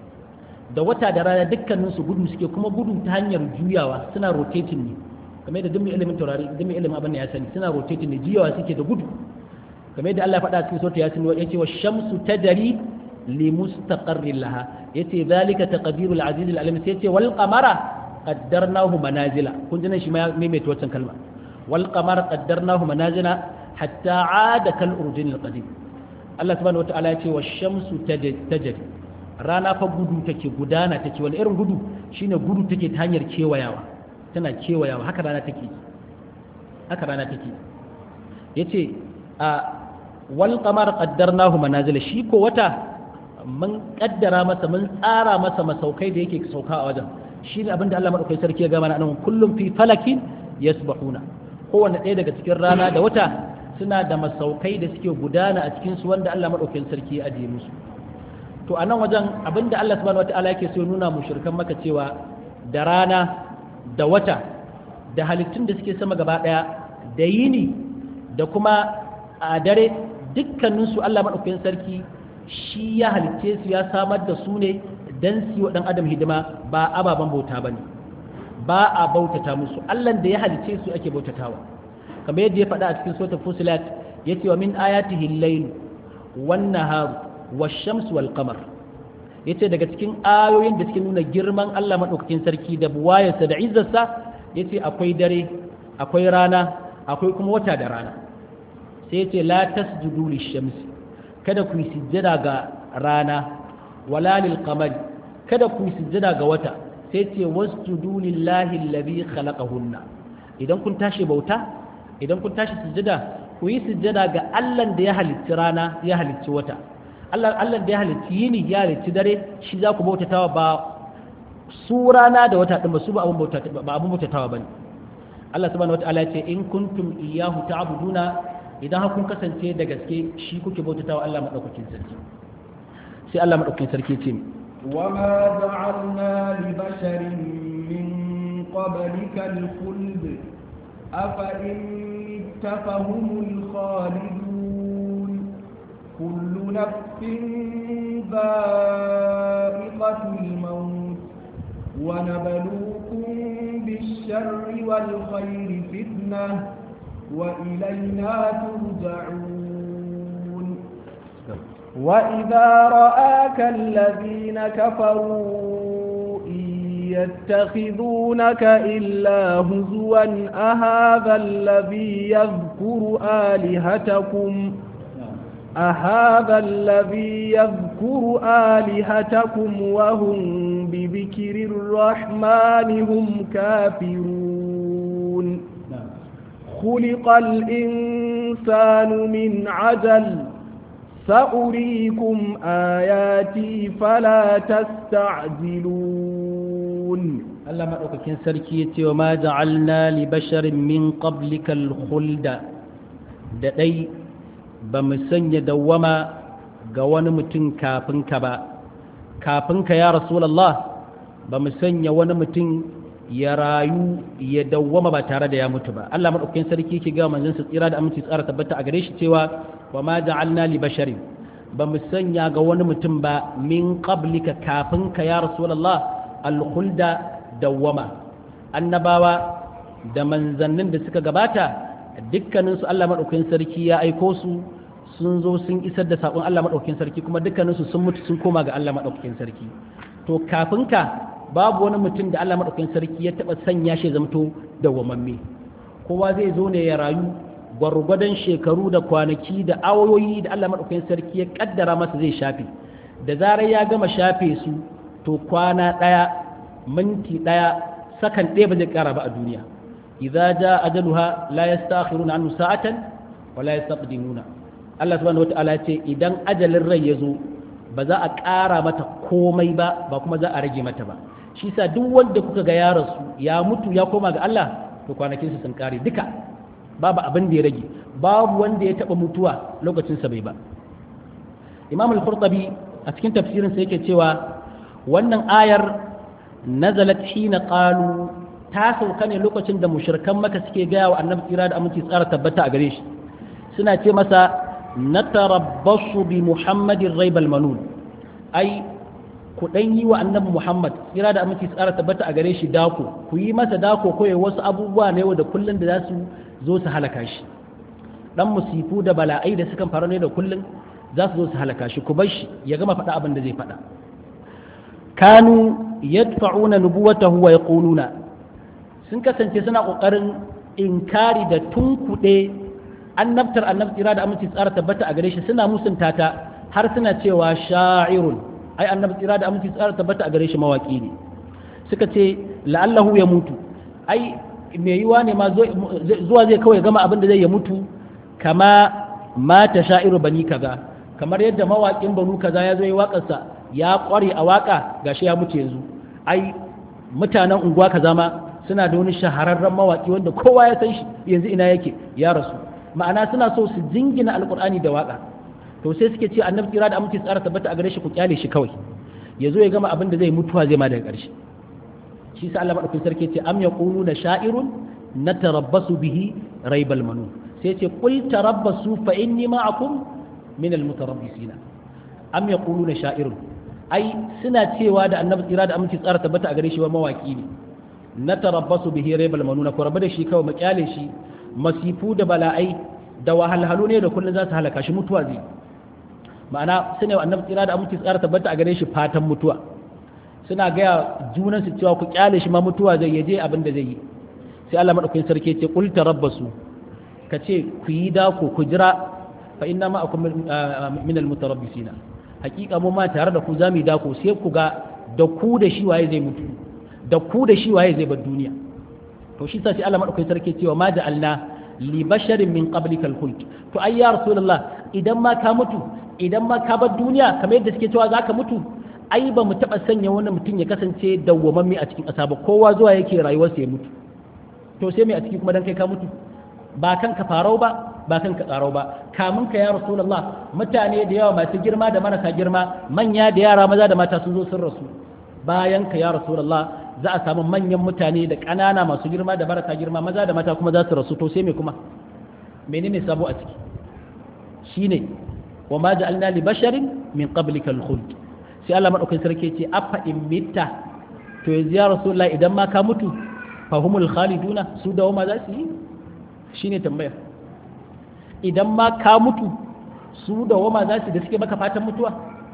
da wata da rana dukkanin su gudu suke kuma gudu ta hanyar juyawa suna rotating ne kamar yadda dukkan ilimin taurari dukkan ilimin abin da ya sani suna rotating ne juyawa suke da gudu kamar yadda Allah ya faɗa cikin sura yasin wa yace wa shamsu tajri li mustaqarrin laha yace zalika taqdirul aziz al alim sai yace wal qamara qaddarnahu manazila kun ji nan shi ma ya maimaita wancan kalma wal qamara qaddarnahu manazila hatta ada kal urjun al qadim Allah subhanahu wataala ya ce wa shamsu tajri rana fa gudu take gudana take wani irin gudu shine gudu take ta hanyar kewayawa tana kewayawa haka rana take haka rana take yace a wal qamar qaddarnahu manazil shi ko wata mun kaddara masa mun tsara masa masaukai da yake sauka a wajen shine abinda Allah madaukakin sarki ya ga mana nan kullum fi falakin yasbahuna kowanne ɗaya daga cikin rana da wata suna da masaukai da suke gudana a cikinsu wanda Allah maɗaukin sarki ya ajiye musu to a nan wajen abinda Allah subhanahu wata'ala yake so nuna mushrikan maka cewa da rana da wata da halittun da suke sama gaba ɗaya da yini da kuma a dare dukkaninsu Allah maɗaukin sarki shi ya halitce su ya samar da su ne don su yi wa ɗan adam hidima ba ababen bauta ba ne ba a bautata musu Allah da ya halitce su ake bautatawa kamar yadda ya faɗa a cikin sota fusilat ya ce wa min ayatihi al-layl wan nahar wash-shams wal qamar yace daga cikin ayoyin da suke nuna girman Allah madaukakin sarki da buwayarsa da izzarsa yace akwai dare akwai rana akwai kuma wata da rana sai yace la tasjudu lish-shams kada ku yi sujjada ga rana wala lil qamari kada ku yi sujjada ga wata sai ce wasjudu lillahi alladhi khalaqahunna idan kun tashi bauta idan kun tashi sujjada ku yi sujjada ga Allah da ya halicci rana ya halicci wata Allah Allah da ya halicci yini ya halicci dare shi za ku bautatawa ba su rana da wata din ba su ba abun bautatawa ba abun bautatawa bane Allah subhanahu wataala ya ce in kuntum iyyahu ta'buduna idan kun kasance da gaske shi kuke bautatawa Allah madaukakin sarki sai Allah madaukakin sarki ce وما جعلنا لبشر من قبلك الخلد أفإن مت فهم الخالدون كل نفس ذائقة الموت ونبلوكم بالشر والخير فتنة وإلينا ترجعون وإذا رآك الذين كفروا إن يتخذونك إلا هزوا أهذا الذي يذكر آلهتكم أهذا الذي يذكر آلهتكم وهم بذكر الرحمن هم كافرون خلق الإنسان من عجل سأريكم آياتي فلا تستعجلون Allah maɗaukakin sarki ya ce wa ma ja'alna li basharin min qablikal khulda da ɗai ba mu sanya dawwama ga wani mutum kafin ka ba kafin ka ya rasulallah ba mu sanya wani mutum ya rayu ya dawwama ba tare da ya mutu ba Allah maɗaukakin sarki ke ga manzon sa tsira da aminci tsara tabbata a gare shi cewa wa ma ja'alna li basharin ba mu sanya ga wani mutum ba min qablika kafin ka ya rasulallah al-khulda dawwama annabawa da manzannin da suka gabata dukkaninsu Allah maɗaukakin sarki ya aiko su sun zo sun isar da saƙon Allah maɗaukakin sarki kuma dukkaninsu sun mutu sun koma ga Allah maɗaukakin sarki to kafin ka babu wani mutum da Allah maɗaukakin sarki ya taɓa sanya shi zamto dawwamamme kowa zai zo ne ya rayu gwargwadon shekaru da kwanaki da awoyi da Allah maɗaukakin sarki ya ƙaddara masa zai shafe da zarar ya gama shafe su to kwana ɗaya minti ɗaya sakan ɗaya ba zai ƙara ba a duniya idza ja ajaluha la yastakhiruna anhu sa'atan wa la yastaqdimuna Allah subhanahu wata'ala ce idan ajalin rai ya zo ba za a ƙara mata komai ba ba kuma za a rage mata ba shi sa duk wanda kuka ga ya rasu ya mutu ya koma ga Allah to kwanakinsa sun ƙare duka babu abin da ya rage babu wanda ya taɓa mutuwa lokacinsa bai ba imam al-qurtubi a cikin tafsirinsa yake cewa wannan ayar nazalat hina qalu ta sauka ne lokacin da mushrikan maka suke gaya wa annabi tsira da aminci tsara tabbata a gare shi suna ce masa natarabbasu bi muhammadin raibal manun ai ku dan yi wa annabi muhammad tsira da aminci tsara tabbata a gare shi dako ku yi masa dako ko wasu abubuwa ne da kullun da za su zo su halaka shi dan musifu da bala'ai da sukan faru ne da kullun za su zo su halaka shi ku bar shi ya gama faɗa abin da zai faɗa kanu yadfa'una nubuwatahu wa yaquluna sun kasance suna kokarin inkari da tunkuɗe annabtar annabi tsira da aminci tsara tabbata a gare shi suna musunta ta har suna cewa sha'irun ai annabi tsira da aminci tsara tabbata a gare shi mawaki ne suka ce la'allahu ya mutu ai mai yiwa ne ma zuwa zai kawai gama abin da zai ya mutu kama mata sha'iru bani kaza kamar yadda mawaƙin banu kaza ya zo yi waƙarsa ya ƙware a waƙa gashi ya mutu yanzu ai mutanen unguwa kaza ma suna da wani shahararren mawaƙi wanda kowa ya san shi yanzu ina yake ya rasu ma'ana suna so su jingina alƙur'ani da waƙa to sai suke ce annabi tsira da aminci tsara tabbata a gare shi ku kyale shi kawai ya zo ya gama abin da zai mutuwa zai ma daga ƙarshe shi sa Allah madaukakin sarki ce am yaquluna sha'irun natarabbasu bihi raibal manun sai ce qul tarabbasu fa inni ma'akum min almutarabbisina am yaquluna sha'irun ai suna cewa da annabi tsira da aminci tsara tabbata a gare shi wa mawaki ne natarabbasu bihi raibal manun ko rabu da shi kawai mu kyale shi masifu da bala'ai da wahalhalu ne da kullun za su halaka shi mutuwa zai ma'ana suna wa annabi tsira da aminci tsara tabbata a gare shi fatan mutuwa suna gaya junansu cewa ku kyale shi ma mutuwa zai yaje abin da zai yi sai Allah madaukakin sarki ce qul tarabbasu ka ce ku yi dako ku jira fa inna ma akum min al mutarabbisina hakika mu ma tare da ku zamu yi dako sai ku ga da ku da shi waye zai mutu da ku da shi waye zai bar duniya to shi sa sai Allah madaukakin sarki cewa ma ja'alna li basharin min qablika al khuld to ai ya rasulullah idan ma ka mutu idan ma ka bar duniya kamar yadda suke cewa zaka mutu ai ba mu taɓa sanya wani mutum ya kasance dawwamamme a cikin ƙasa ba kowa zuwa yake rayuwarsa ya mutu to sai mai a ciki kuma dan kai ka mutu ba kan ka farau ba ba kan ka tsarau ba kamun ka ya rasulullah mutane da yawa masu girma da marasa girma manya da yara maza da mata sun zo sun rasu bayan ka ya rasulullah za a samu manyan mutane da ƙanana masu girma da marasa girma maza da mata kuma za su rasu to sai me kuma menene sabo a ciki shine wa ma ja'alna li basharin min qablika al-khuld sai Allah madaukakin sarki ce afa in mitta to yanzu ya rasulullah idan ma ka mutu fahumul khaliduna su dawoma za su yi shine tambayar idan ma ka mutu su dawoma za su da suke maka fatan mutuwa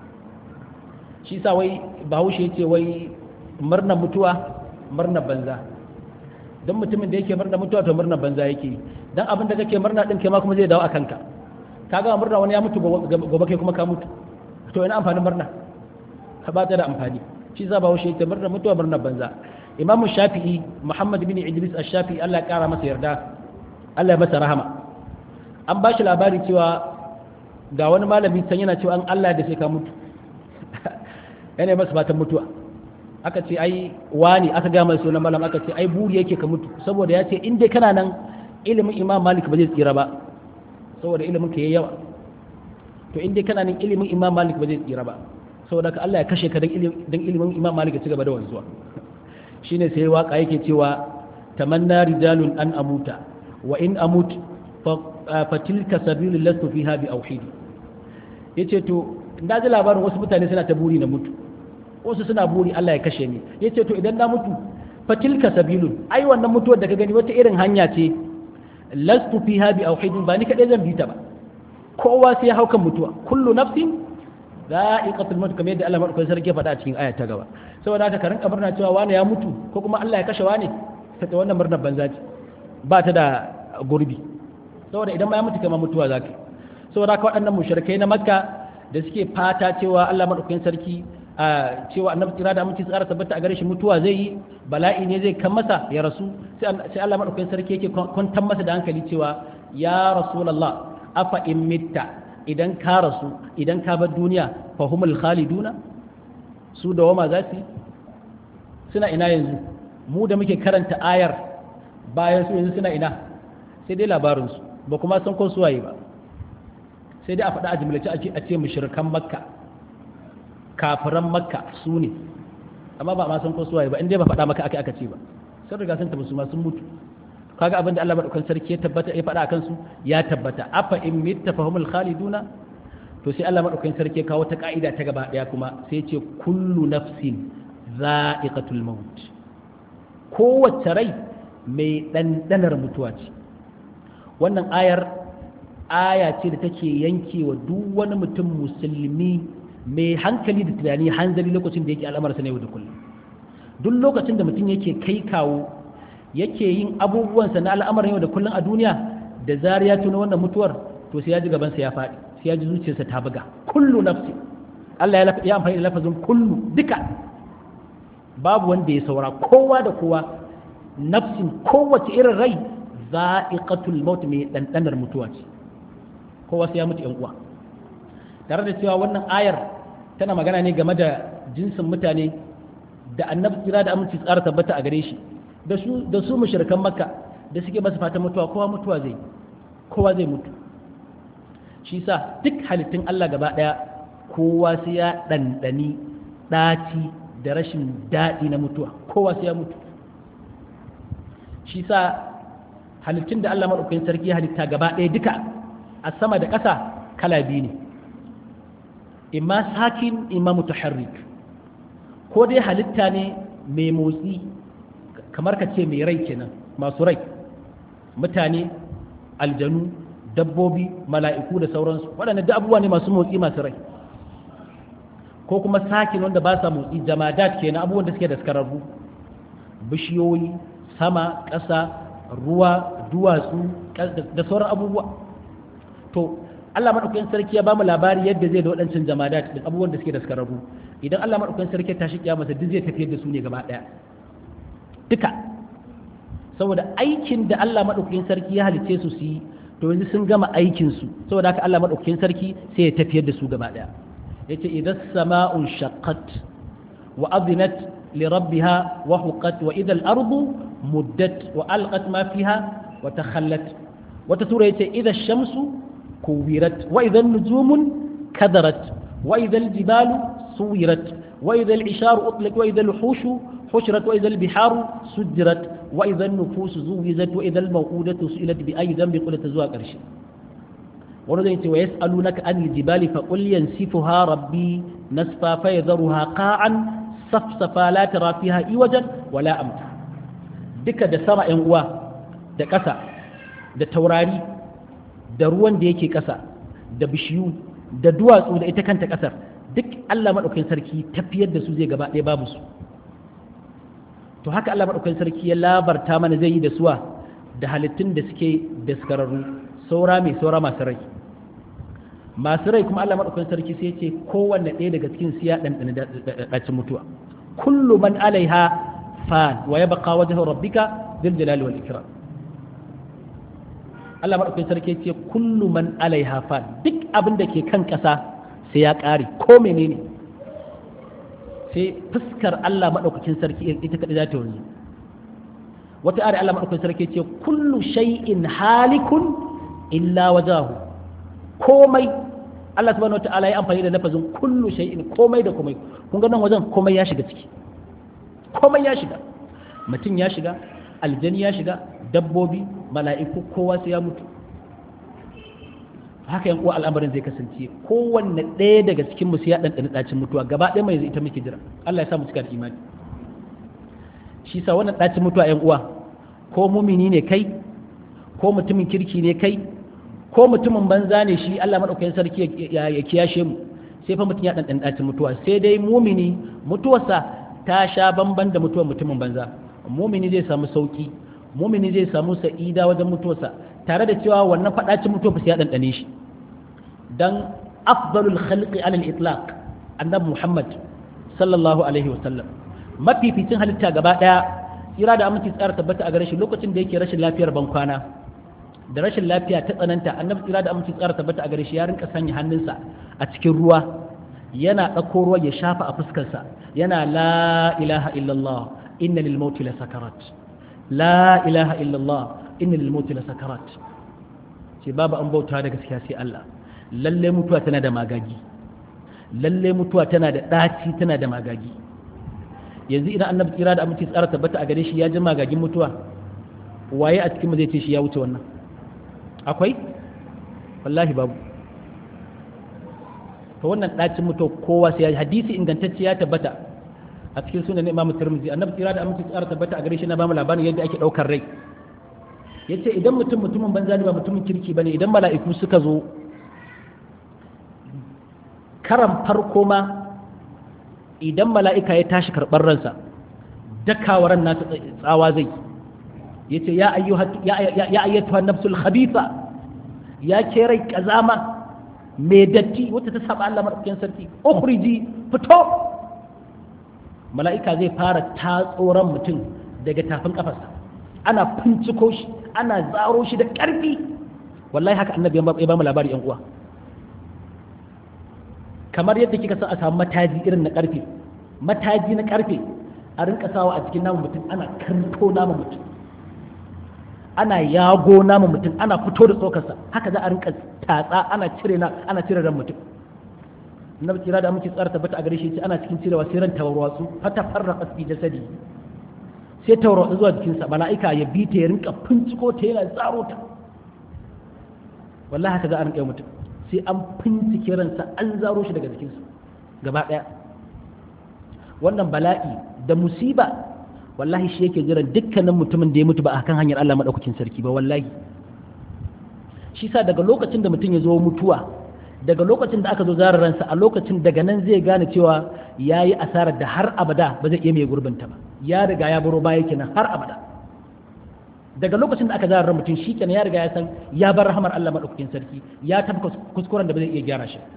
shi sa wai bahaushe ce wai murnar mutuwa murnar banza don mutumin da yake murnar mutuwa to murnar banza yake don abin da kake murna din kai ma kuma zai dawo a kanka ka ga murna wani ya mutu gobe kai kuma ka mutu to ina amfanin murna ka ba ta da amfani shi sa bahaushe ce murnar mutuwa murnar banza imam shafi'i muhammad bin idris ash-shafi'i Allah ya kara masa yarda Allah ya masa rahama an ba shi labari cewa ga wani malami can yana cewa an Allah da sai ka mutu yana masa fatan mutuwa aka ce ai wani aka ga mai sunan malam aka ce ai buri yake ka mutu saboda ya ce in dai kana nan ilimin imam malik ba zai tsira ba saboda ilimin ka yayi yawa to in dai kana nan ilimin imam malik ba zai tsira ba saboda ka Allah ya kashe ka dan ilimin imam malik ya ci gaba da wanzuwa shine sai waka yake cewa tamanna rijalun an amuta wa in amut fa tilka sabilul lastu fiha bi auhidi yace to na ji labarin wasu mutane suna ta buri na mutu wasu suna buri Allah ya kashe ni yace to idan na mutu fa tilka sabilun ai wannan mutuwar da ka gani wata irin hanya ce lastu fiha bi auhidin ba ni kadai zan bi ta ba kowa sai ya haukan mutuwa kullu nafsin za'iqatul maut kamar yadda Allah madaukakin sarki ya faɗa a cikin aya ta gaba saboda haka ka rinka murna cewa wani ya mutu ko kuma Allah ya kashe wani ta wannan murnar banza ce ba ta da gurbi saboda idan ma ya mutu kama mutuwa zaka saboda haka waɗannan mushrikai na makka da suke fata cewa Allah madaukakin sarki a cewa annabi tsira da aminci tsara tabbata a gare shi mutuwa zai yi bala'i ne zai kan masa ya rasu sai Allah madaukakin sarki yake kwantar masa da hankali cewa ya rasulullah afa in mitta idan ka rasu idan ka bar duniya fa humul khaliduna su da wama za su suna ina yanzu mu da muke karanta ayar bayan su yanzu suna ina sai dai labarin su ba kuma san ko suwaye ba sai dai a faɗa a jimlace a ce mushrikan makka kafiran makka su ne amma ba ma san ko suwaye ba inda ba faɗa maka aka aka ce ba sun riga sun tafi su ma sun mutu kaga abin da Allah madaukakin sarki ya tabbata ya faɗa akan su ya tabbata afa in mitta fahumul khaliduna to sai Allah madaukakin sarki ya kawo ta ka'ida ta gaba daya kuma sai ya ce kullu nafsin za'iqatul maut kowace rai mai ɗanɗanar mutuwa ce wannan ayar aya ce da take yankewa duk wani mutum musulmi mai hankali da tunani hanzari lokacin da yake al'amarsa na yau da kullum duk lokacin da mutum yake kai kawo yake yin abubuwansa na al'amarin yau da kullum a duniya da zari ya tuna wannan mutuwar to sai ya ji gabansa ya faɗi sai ya ji zuciyarsa ta buga kullu nafsi Allah ya amfani da lafazin kullu duka babu wanda ya saura kowa da kowa nafsin kowace irin rai za'iqatul maut mai dandanar mutuwa ce kowa sai ya mutu yan uwa tare da cewa wannan ayar tana magana ne game da jinsin mutane da annabi tsira da aminci tsara tabbata a gare shi da su da su mushrikan makka da suke masa fatan mutuwa kowa mutuwa zai kowa zai mutu shi sa duk halittun Allah gaba daya kowa sai ya dandani daci da rashin daɗi na mutuwa kowa sai ya mutu shi sa halittun da Allah maɗaukakin sarki halitta gaba ɗaya duka a sama da ƙasa kala biyu ne imma sakin imma mutaharrik ko dai halitta ne mai motsi kamar ka ce mai rai kenan masu rai mutane aljanu dabbobi mala'iku da sauransu waɗanda da abubuwa ne masu motsi masu rai ko kuma sakin wanda ba sa motsi jamadat kenan abubuwan da suke da skararru bishiyoyi sama ƙasa ruwa duwatsu da sauran abubuwa to Allah madaukakin sarki ya bamu labari yadda zai da waɗancan jamadat da abubuwan da suke da skararru idan Allah madaukakin sarki ya tashi kiyama duk zai tafiyar da su ne gaba ɗaya duka saboda aikin da Allah madaukakin sarki ya halice su su yi to yanzu sun gama aikin su saboda haka Allah madaukakin sarki sai ya tafiyar da su gaba ɗaya yace idan sama'un shaqqat wa adinat li rabbiha wa huqat wa idha al-ardu muddat wa alqat ma fiha wa takhallat wata sura yace idha ash-shamsu kuwirat wa idha an-nujumun kadarat wa idha al-jibalu suwirat wa idha al-isharu utliq wa idha al-hushu حشرت وإذا البحار سجرت وإذا النفوس زوجت وإذا الموءودة سئلت بأي ذنب قلت زوا قرشي ورد ويسألونك عن الجبال فقل ينسفها ربي نسفا فيذرها قاعا safsafa la tara fiha iwajan wala amta duka da sama yan uwa da ƙasa da taurari da ruwan da yake ƙasa da bishiyu da duwatsu da ita kanta ƙasar duk Allah maɗaukakin sarki tafiyar da su zai gaba ɗaya babu su to haka Allah maɗaukakin sarki ya labarta mana zai yi da suwa da halittun da suke daskararru saura mai saura masu rai masu rai kuma Allah maɗaukakin sarki sai ce kowanne ɗaya daga cikin siya ɗanɗana ɗacin mutuwa kullu man alaiha fan wa ya baka wajen rabbika zil jalali wal ikram Allah maɗaukakin sarki ce kullu man alaiha fan duk abin da ke kan ƙasa sai ya ƙare ko menene sai fuskar Allah maɗaukakin sarki ita kaɗai za ta wanzu wata ari Allah maɗaukakin sarki ce kullu shay'in halikun illa wajahu komai Allah subhanahu wata'ala ya amfani da lafazin kullu shay'in komai da komai kun ga nan wajen komai ya shiga ciki komai ya shiga mutum ya shiga aljani ya shiga dabbobi mala'iku kowa sai ya mutu haka yan uwa al'amarin zai kasance kowanne ɗaya daga cikin mu sai ya ɗanɗana ɗacin mutuwa gaba ɗaya mai ita muke jira Allah ya sa mu cika da imani shi sa wannan ɗacin mutuwa yan uwa ko mumini ne kai ko mutumin kirki ne kai ko mutumin banza ne shi Allah madaukakin sarki ya kiyashe mu sai fa mutum ya ɗanɗana ɗacin mutuwa sai dai mumini mutuwarsa ta sha bamban da mutuwar mutumin banza mumini zai samu sauki mumini zai samu sa'ida wajen mutuwarsa tare da cewa wannan faɗacin mutuwa ba sai ya ɗanɗane shi dan afdalul khalqi alal itlaq annabi Muhammad sallallahu alaihi wa sallam mafificin halitta gaba daya tsira da aminci tsara tabbata a gare shi lokacin da yake rashin lafiyar bankwana da rashin lafiya ta tsananta annabi tsira da aminci tsara tabbata a gare shi ya rinka sanya hannunsa a cikin ruwa yana ɗauko ruwa ya shafa a fuskarsa yana la ilaha illallah inna lil mauti la sakarat la ilaha illallah inna lil mauti la sakarat ce babu an bauta da gaskiya sai Allah lalle mutuwa tana da magagi lalle mutuwa tana da ɗaci tana da magagi yanzu idan annabi tsira da aminci tsara tabbata a gare shi ya ji magagin mutuwa waye a cikin zai ce shi ya wuce wannan akwai wallahi babu to wannan ɗacin mutuwa kowa sai ya hadisi ingantacce ya tabbata a cikin sunan imamu tirmidhi annabi tsira da aminci tsara tabbata a gare shi na bamu labarin yadda ake ɗaukar rai yace idan mutum mutumin banza ne ba mutumin kirki bane idan mala'iku suka zo karan farko ma idan mala'ika ya tashi karɓar ransa dakawaran nasa tsawa zai ya ce ya ayyatuwa nafsul khabitha ya ke rai ƙazama mai datti wata ta saba Allah maɗaukin sarki ukhriji fito mala'ika zai fara tatsoron mutum daga tafin ƙafarsa ana finciko shi ana zaro shi da ƙarfi wallahi haka annabi ya ba mu labari yan uwa kamar yadda kika san a samu mataji irin na karfe mataji na karfe a rinka sawa a cikin namun mutum ana kanto namun mutum ana yago namun mutum ana fito da tsokarsa haka za a rinka tatsa ana cire na ana cire ran mutum annabi kira da muke tsara tabbata a gare shi ana cikin cirewa sai ran tawarwatsu fata farraqa fi jasadi sai tawarwatsu zuwa jikinsa mala'ika ya bi ta ya rinka finciko ta yana tsaro ta wallahi haka za a rinka yi mutum sai an fincike ransa an zaro shi daga jikinsa gaba ɗaya wannan bala'i da musiba wallahi shi yake jiran dukkanin mutumin da ya mutu ba a kan hanyar Allah maɗaukakin sarki ba wallahi shi sa daga lokacin da mutum ya zo mutuwa daga lokacin da aka zo zara ransa a lokacin daga nan zai gane cewa ya yi asarar da har abada ba zai iya mai gurbinta ba ya riga ya baro baya kenan har abada daga lokacin da aka zara mutum shi kenan ya riga ya san ya bar rahamar Allah madaukakin sarki ya tafi kuskuren da ba zai iya gyara shi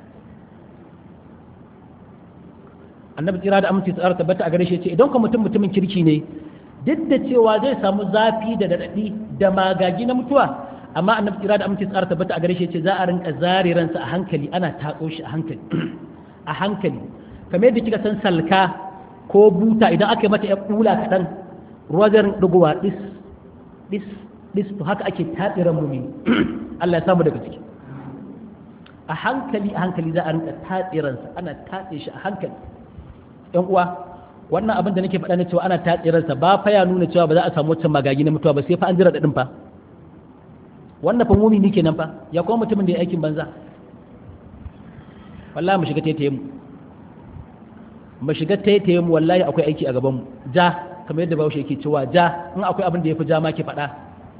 annabi tsira da aminci tsara tabbata a gare shi ce idan ka mutum mutumin kirki ne duk da cewa zai samu zafi da daɗaɗi da magagi na mutuwa amma annabi tsira da aminci tsara tabbata a gare shi ce za a rinka zare ransa a hankali ana tatso shi a hankali a hankali kamar yadda kika san salka ko buta idan aka yi mata ya kula kaɗan ruwa zai rinka dugowa dis dis dis to haka ake tatsiran mumini Allah ya samu daga ciki a hankali a hankali za a rinka tatsiransa ana tatse shi a hankali yan uwa wannan abin da nake faɗa na cewa ana tatsiransa ba fa ya nuna cewa ba za a samu wancan magagi na mutuwa ba sai fa an jira daɗin fa wannan fa mumini kenan fa ya kuma mutumin da ya aikin banza wallahi mu shiga taitaye mu mu shiga taitaye mu wallahi akwai aiki a gaban mu ja kamar yadda bahaushe yake cewa ja in akwai abin da ya fi ja ma ki faɗa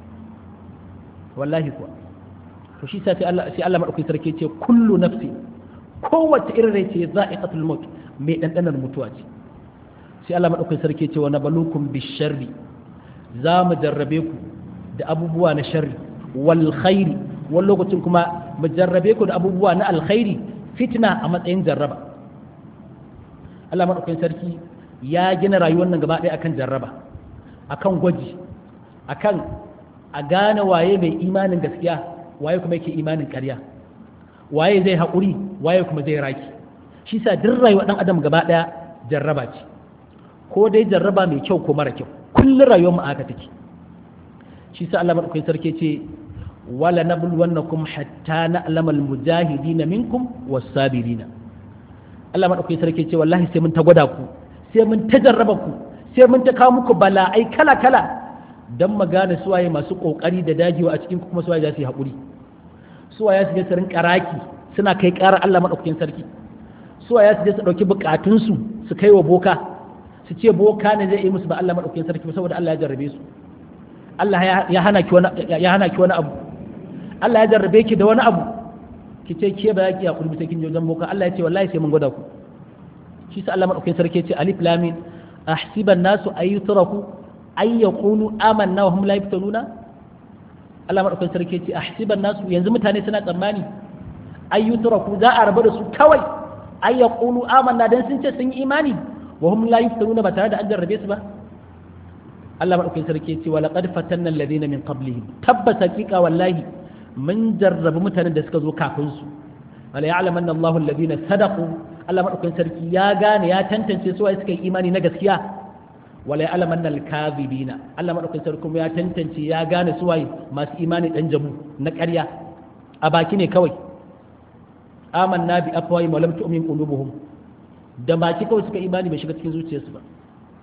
wallahi kuwa to shi sa sai Allah sai Allah madaukakin sarki ce kullu nafsi kowace irin rai ce za'iqatul maut mai dandanar mutuwa ce sai Allah madaukakin sarki ce wa nabalukum bisharri za mu jarrabe ku da abubuwa na sharri wal khairi wani lokacin kuma mu jarrabe ku da abubuwa na alkhairi fitna a matsayin jarraba Allah madaukakin sarki ya gina rayuwar nan gaba ɗaya akan jarraba akan gwaji akan a gane waye mai imanin gaskiya waye kuma yake imanin ƙarya waye zai haƙuri waye kuma zai raki shi sa duk rayuwar ɗan adam gaba ɗaya jarraba ce ko dai jarraba mai kyau ko mara kyau kullum rayuwar mu aka take shi sa Allah madaukakin sarki ce wala nabluwannakum hatta na'lamal mujahidina minkum was-sabirina Allah madaukakin sarki ce wallahi sai mun ta gwada ku sai mun ta jarraba ku sai mun ta kawo muku bala'ai kala kala dan mu gane suwaye masu kokari da dajewa a cikin ku kuma suwaye za su yi haƙuri suwaye su je su rinka raki suna kai ƙarar Allah madaukakin sarki suwaye su je su ɗauki bukatunsu su kai wa boka su ce boka ne zai yi musu ba Allah madaukakin sarki saboda Allah ya jarrabe su Allah ya hana ki wani ya hana ki wani abu Allah ya jarrabe ki da wani abu ki ce ke ba ki hakuri sai kin je wajen boka Allah ya ce wallahi sai mun gwada ku shi sa Allah madaukakin sarki ya ce alif lam mim ahsiban nasu ayyutraku ay yaqulu amanna wa hum la yaftanuna Allah madaukakin sarki ya ce ahsiban nasu yanzu mutane suna tsammani ayyutraku za a rabu da su kawai ay yaqulu amanna dan sun ce sun yi imani wa hum la yaftanuna ba tare da an jarrabe su ba Allah madaukakin sarki ce wala qad fatanna alladhina min qablihim tabbas haqiqa wallahi mun jarrabu mutanen da suka zo kafin su wala ya'lamanna Allahu alladhina sadaqu Allah madaukakin sarki ya gane ya tantance su wai suka yi imani na gaskiya wala ya'lamanna al-kadhibina Allah madaukakin sarki kuma ya tantance ya gane su wai masu imani dan jamu na ƙarya a baki ne kawai amanna bi afwahi wa lam tu'min qulubuhum da baki kawai suka imani bai shiga cikin zuciyarsu ba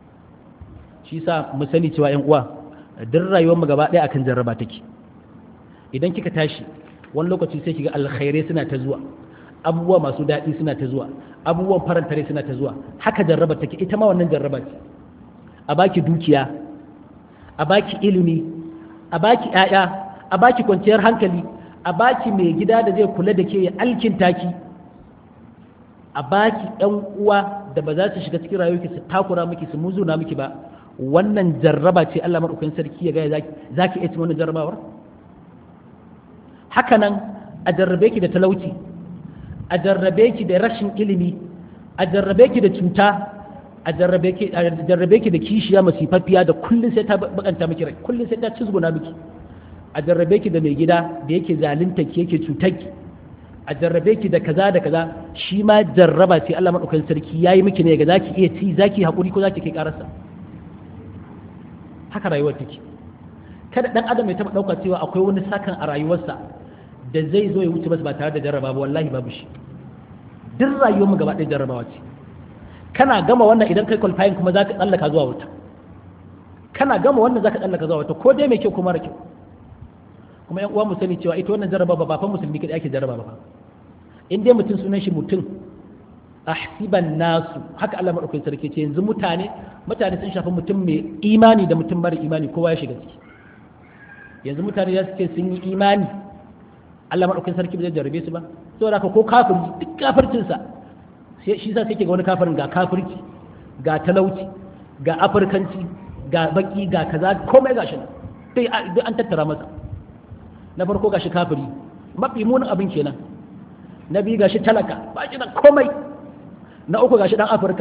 shi sa mu sani cewa yan uwa duk rayuwar mu gaba ɗaya akan jarraba take idan kika tashi wani lokaci sai kiga alkhairai suna ta zuwa abubuwa masu daɗi suna ta zuwa abubuwan farantare suna ta zuwa haka jarraba take ita ma wannan jarraba ce a baki dukiya a baki ilimi a baki ƴaƴa a baki kwanciyar hankali a baki mai gida da zai kula da ke ya alkinta ki a baki ɗan uwa da ba za su shiga cikin rayuwarki su takura miki su muzuna miki ba wannan jarraba ce Allah maɗaukakin sarki ya gaya za ki iya cin wannan jarrabawar hakanan a jarrabe ki da talauci a jarrabe ki da rashin ilimi a jarrabe ki da cuta a jarrabe ki da kishiya masifaffiya da kullum sai ta bakanta miki rai kullum sai ta cizguna miki a jarrabe ki da mai gida da yake zalunta ki yake cutar ki a jarrabe ki da kaza da kaza shi ma jarraba ce Allah maɗaukakin sarki yayi miki ne ga zaki iya ci zaki haƙuri ko zaki kai ƙararsa haka rayuwar take kada dan adam ya taba dauka cewa akwai wani sakan a rayuwarsa da zai zo ya wuce masa ba tare da jarraba ba wallahi babu shi duk rayuwar mu gaba ɗaya jarrabawa ce kana gama wannan idan kai qualifying kuma zaka tsallaka zuwa wuta kana gama wannan zaka tsallaka zuwa wuta ko dai mai kyau ko mara kyau kuma yan uwa mu sani cewa ita wannan jarraba ba fa musulmi kadai ake jarraba ba in dai mutum sunan shi mutum ahsiban nasu haka Allah madaukakin sarki ce yanzu mutane mutane sun shafi mutum mai imani da mutum mara imani kowa ya shiga ciki yanzu mutane ya ce sun yi imani Allah madaukakin sarki bai jarrabe su ba saboda haka ko kafiri duk kafircin sa sai shi sa sai ga wani kafirin ga kafirci ga talauci ga afirkanci ga baki ga kaza komai gashi nan sai duk an tattara masa na farko gashi kafiri mafi munin abin kenan na biyu gashi talaka ba shi da komai na uku gashi dan afirka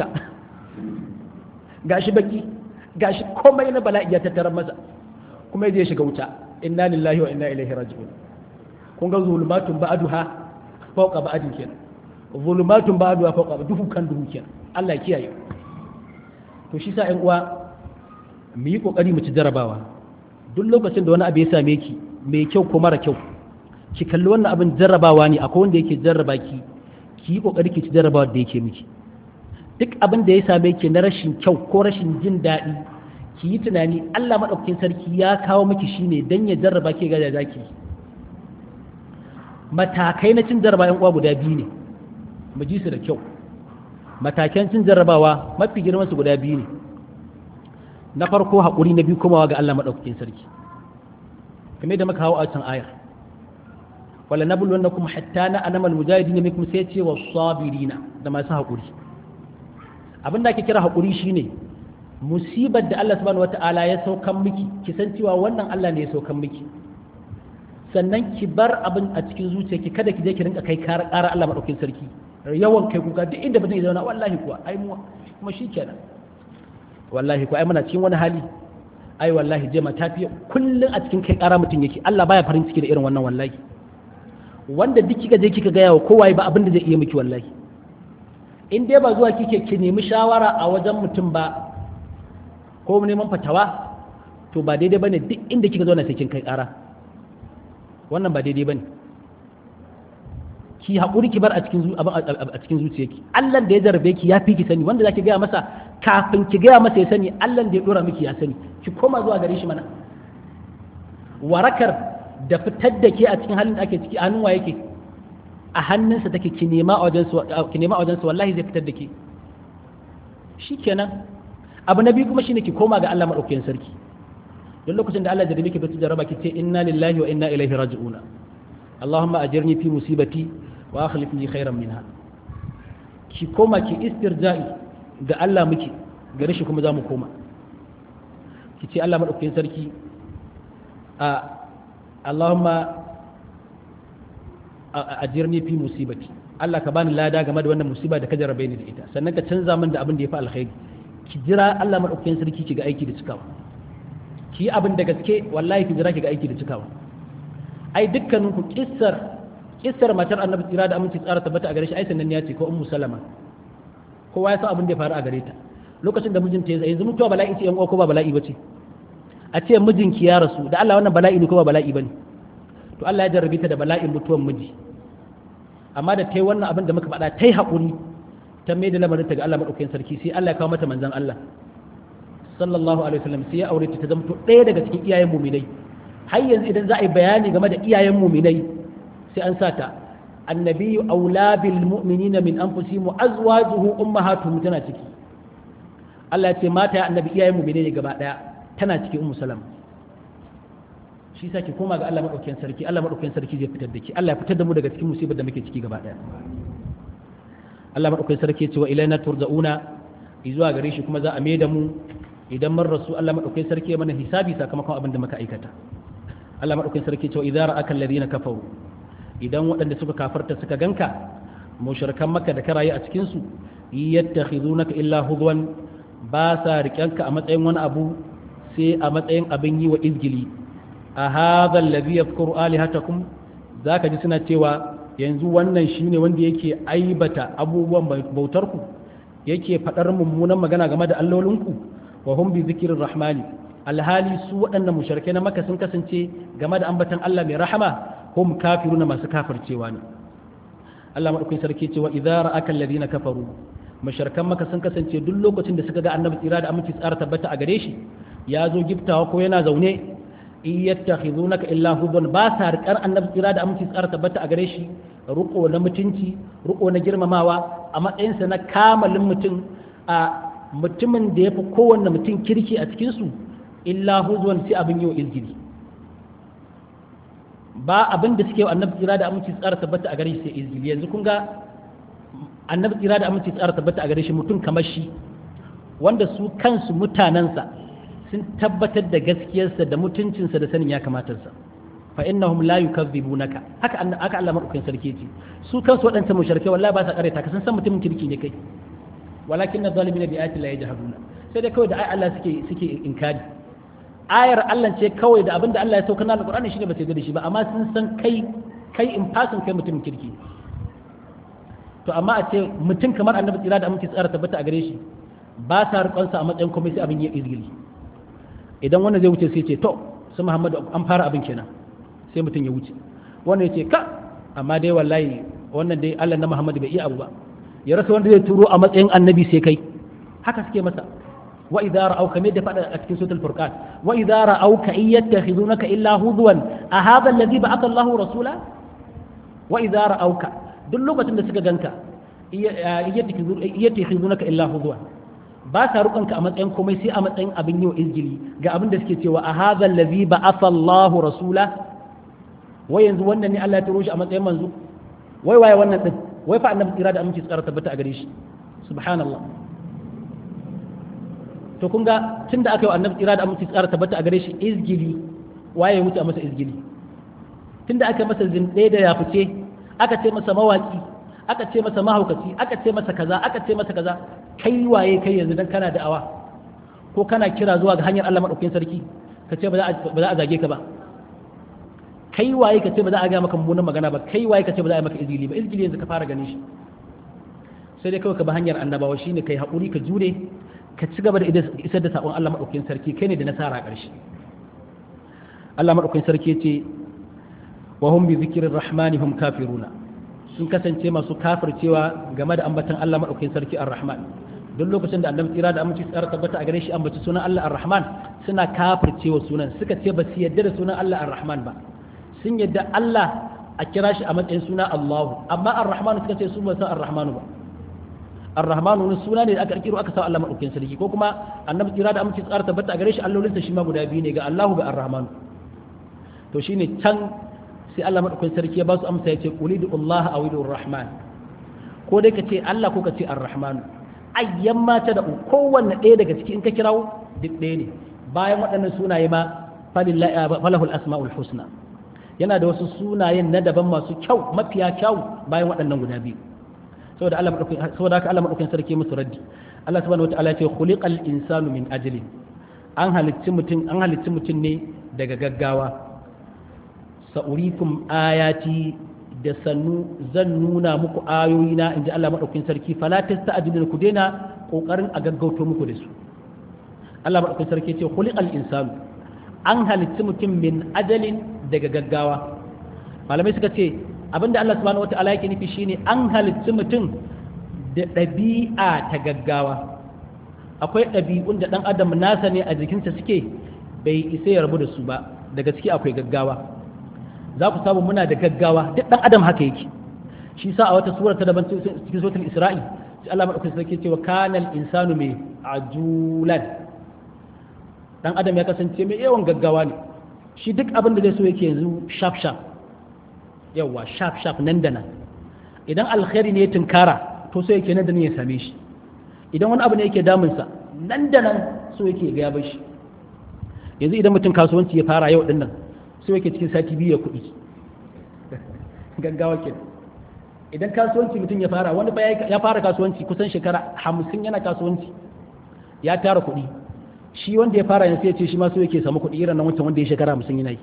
gashi baki gashi komai na bala'i ya tattara masa kuma zai shiga wuta inna lillahi wa inna ilaihi raji'un kun ga zulumatun ba'duha fawqa ba'din kenan zulumatun ba'duha fawqa duhu kan duhu kenan Allah ya kiyaye to shi sa ƴan uwa mu yi kokari mu ci jarabawa duk lokacin da wani abu ya same ki mai kyau ko mara kyau ki kalli wannan abin jarrabawa ne akwai wanda yake jarraba ki ki yi kokari ki ci jarrabawa da yake miki duk abin da ya same ki na rashin kyau ko rashin jin daɗi ki yi tunani Allah maɗaukakin sarki ya kawo miki shine dan ya jarraba ki ga da zaki matakai na cin jarraba yan uwa guda biyu ne mu ji su da kyau matakan cin jarrabawa mafi girman su guda biyu ne na farko haƙuri na biyu komawa ga Allah maɗaukakin sarki kame da muka hawo a can ayar wala nabul wanda kuma hatta na anamal mujahidin minkum sai ce wa sabirina da masu haƙuri abin da ake kira haƙuri shine musibar da Allah subhanahu wata'ala ya saukan miki ki san cewa wannan Allah ne ya saukan miki sannan ki bar abin a cikin zuciyarki kada ki je ki rinka kai ƙara Allah maɗaukakin sarki yawan kai kuka duk inda mutum ya zauna wallahi kuwa ai mu kuma shikenan wallahi kuwa ai muna cikin wani hali ai wallahi jema ta fiye kullum a cikin kai ƙara mutum yake Allah baya farin ciki da irin wannan wallahi wanda duk kika je kika gaya wa kowa ba abin da zai iya miki wallahi in dai ba zuwa kike ki nemi shawara a wajen mutum ba ko neman fatawa to ba daidai bane duk inda kika zauna sai kin kai ƙara wannan ba daidai bane ki haƙuri ki bar a cikin a cikin zuciyarki Allah da ya jarabe ki ya fi ki sani wanda zaki gaya masa kafin ki gaya masa ya sani Allah da ya dora miki ya sani ki koma zuwa gare shi mana warakar da fitar da ke a cikin halin da ake ciki a hannun wa yake a hannunsa take ki nema a wajen ki nema a wajen wallahi zai fitar da ke shikenan abu na biyu kuma shine ki koma ga Allah madaukakin sarki don lokacin da Allah ya jarabe ki fitar jaraba ki ce inna lillahi wa inna ilaihi raji'una Allahumma ajirni fi musibati wa akhlif li khairan minha ki koma ki istirja'i ga Allah muke gare shi kuma za mu koma ki ce Allah madaukakin sarki a Allahumma ajirni fi musibati Allah ka bani lada game da wannan musiba da ka jarabe ni da ita sannan ka canza min da abin da ya fi alkhairi ki jira Allah madaukakin sarki ki ga aiki da cikawa ki yi abin da gaske wallahi ki jira ki ga aiki da cikawa ai dukkanin ku kissar kissar matar annabi tsira da aminci tsara tabbata a gare shi ai sannan ya ce ko ummu salama kowa ya san abin da ya faru a gare ta lokacin da mijinta ya yanzu mutuwa bala'i ce yan uwa ko ba bala'i bace a ce mijinki ya rasu da Allah wannan bala'i ne ko ba bala'i bane to Allah ya jarrabe ta da bala'in mutuwan miji amma da ta yi wannan abin da muka faɗa ta yi haƙuri ta mai da lamarin ta ga Allah maɗaukakin sarki sai Allah ya kawo mata manzan Allah sallallahu alaihi wasallam sai ya aure ta ta zamto ɗaya daga cikin iyayen muminai har yanzu idan za a yi bayani game da iyayen muminai sai an sa ta annabiyyu aula bil mu'minina min anfusihim wa azwajuhu ummahatuhum tana ciki Allah ya ce mata ya annabi iyayen muminai ne gaba ɗaya tana cikin ummu salama shi sa ki koma ga Allah madaukakin sarki Allah madaukakin sarki zai fitar da ki Allah ya fitar da mu daga cikin musibar da muke ciki gaba daya Allah madaukakin sarki ya ce wa ilaina turja'una zuwa gare shi kuma za a maida mu idan mun rasu Allah madaukakin sarki ya mana hisabi sakamakon abin da muka aikata Allah madaukakin sarki ya ce wa idza ra'aka alladhina kafaru idan waɗanda suka kafarta suka ganka mushrikan makka da karaye a cikin su yattakhizunaka illa hudwan ba sa riƙanka a matsayin wani abu sai a matsayin abin yi wa izgili a hadha alladhi yadhkuru alihatakum zaka ji suna cewa yanzu wannan shine wanda yake aibata abubuwan bautar ku yake fadar mummunan magana game da allolinku wa hum bi zikrir rahmani alhali su waɗannan mushrikai na maka sun kasance game da ambatan Allah mai rahama hum kafiruna masu kafircewa ne Allah madaukakin sarki cewa idza ra'aka alladhina kafaru mushrikan maka sun kasance duk lokacin da suka ga annabi tsira da aminci tsara tabbata a gare shi ya zo giftawa ko yana zaune in yattakhidunaka illa hubban ba sa rikar annabi tsira da aminci tsara tabbata a gare shi ruko na mutunci ruko na girmamawa a matsayinsa na kamalin mutum a mutumin da ya fi kowanne mutum kirki a cikinsu illa huzwan sai abin yau izgiri ba abin da suke annabi tsira da aminci tsara tabbata a gare shi sai izgiri yanzu kun ga annabi tsira da aminci tsara tabbata a gare shi mutum kamar shi wanda su kansu mutanensa sun tabbatar da gaskiyarsa da mutuncinsa da sanin ya kamatarsa fa innahum la yukazzibunaka haka haka Allah madaukakin sarki ce su kansu waɗancan mushrike wallahi ba sa kareta ka san san mutumin kirki ne kai walakin adh-dhalimin bi ayati la yajhaduna sai dai kawai da ai Allah suke suke inkari ayar Allah ce kawai da abinda Allah ya sauka na alqur'ani shine ba sai da shi ba amma sun san kai kai in fasin kai mutumin kirki to amma a ce mutum kamar annabi tsira da aminci tsara tabbata a gare shi ba sa rikonsa a matsayin komai sai abin ya izgili idan wannan zai wuce sai ce to su muhammadu an fara abin kenan sai mutum ya wuce wannan ya ce ka amma dai wallahi wannan dai allah na muhammadu bai iya abu ba ya rasa wanda zai turo a matsayin annabi sai kai haka suke masa wa idza ra'awka me da fada a cikin suratul furqan wa idza ra'awka in yattakhidunaka illa hudwan a hadha alladhi ba'atha Allahu rasula wa idza ra'awka duk lokacin da suka ganka yattakhizunaka illa huzwa ba sa rukanka a matsayin komai sai a matsayin abin yau izgili ga abin da suke cewa a hadha allazi ba'atha Allahu rasula wai yanzu wannan ne Allah ya turo shi a matsayin manzo wai waye wannan din wai fa annabi tsira da aminci tsara tabbata a gare shi subhanallah to kun ga tunda aka yi annabi tsira da aminci tsara tabbata a gare shi izgili waye mutu a masa izgili tunda aka masa zinde da ya fice aka ce masa mawaki aka ce masa mahaukaci aka ce masa kaza aka ce masa kaza kai waye kai yanzu dan kana da'awa ko kana kira zuwa ga hanyar Allah madaukakin sarki ka ce ba za a zage ka ba kai waye ka ce ba za a ga maka mummunan magana ba kai waye ka ce ba za a yi maka izgili ba izgili yanzu ka fara ganin shi sai dai kawai ka bi hanyar annabawa shine kai haƙuri ka jure ka ci gaba da isar da sakon Allah madaukakin sarki kai ne da nasara a ƙarshe Allah madaukakin sarki ya ce wa hum bi zikrir rahmani hum kafiruna sun kasance masu kafircewa game da ambatan Allah maɗaukakin sarki ar-Rahman duk lokacin da annabi tsira da aminci tsara tabbata a gare shi ambaci sunan Allah ar-Rahman suna kafircewa sunan suka ce ba su yadda da sunan Allah ar-Rahman ba sun yadda Allah a kira shi a matsayin suna Allahu amma ar-Rahman suka ce su ba san ar-Rahmanu ba ar-Rahmanu wani suna ne da aka kirkiro aka sa Allah maɗaukakin sarki ko kuma annabi tsira da aminci tsara tabbata a gare shi allolinsa shi ma guda biyu ne ga Allahu ga ar-Rahmanu to shine can sai Allah madaukakin sarki ya ba su amsa ya ce qulidu Allah aw idu rahman ko dai ka ce Allah ko ka ce ar-rahman ayyan mata da kowanne ɗaya daga ciki in ka kirawo duk ɗaya ne bayan waɗannan sunaye ma falahul asma'ul husna yana da wasu sunayen na daban masu kyau mafiya kyau bayan waɗannan guda biyu saboda Allah madaukakin saboda haka Allah madaukakin sarki musu raddi Allah subhanahu wataala ya ce khuliqal insanu min ajlin an halicci mutum an halicci mutum ne daga gaggawa sa'urikum ayati da sannu zan nuna muku ayoyina in ji Allah maɗaukin sarki fala ta ajilin ku daina ƙoƙarin a gaggauto muku da su Allah maɗaukin sarki ce khuliqal insanu an halitti mutum min ajalin daga gaggawa malamai suka ce abinda Allah subhanahu wata'ala yake nufi shine an halitti mutum da ɗabi'a ta gaggawa akwai ɗabi'un da ɗan adam nasa ne a jikinsa suke bai isa ya rabu da su ba daga ciki akwai gaggawa za ku samu muna da gaggawa duk dan adam haka yake shi sa a wata sura ta daban cikin suratul isra'i sai Allah madaukakin sarki cewa kanal insanu mai ajulan dan adam ya kasance mai yawan gaggawa ne shi duk abin da zai so yake yanzu sharp sharp yawa sharp sharp nan da nan idan alkhairi ne ya tunkara to so yake nan da nan ya same shi idan wani abu ne yake damunsa nan da nan so yake ga ya bar shi yanzu idan mutum kasuwanci ya fara yau din nan sai yake cikin sati biyu ya kuɗi gaggawa ke idan kasuwanci mutum ya fara wani ya fara kasuwanci kusan shekara hamsin yana kasuwanci ya tara kuɗi shi wanda ya fara yanzu ya ce shi ma so yake samu kuɗi irin nan wancan wanda ya shekara hamsin yana yi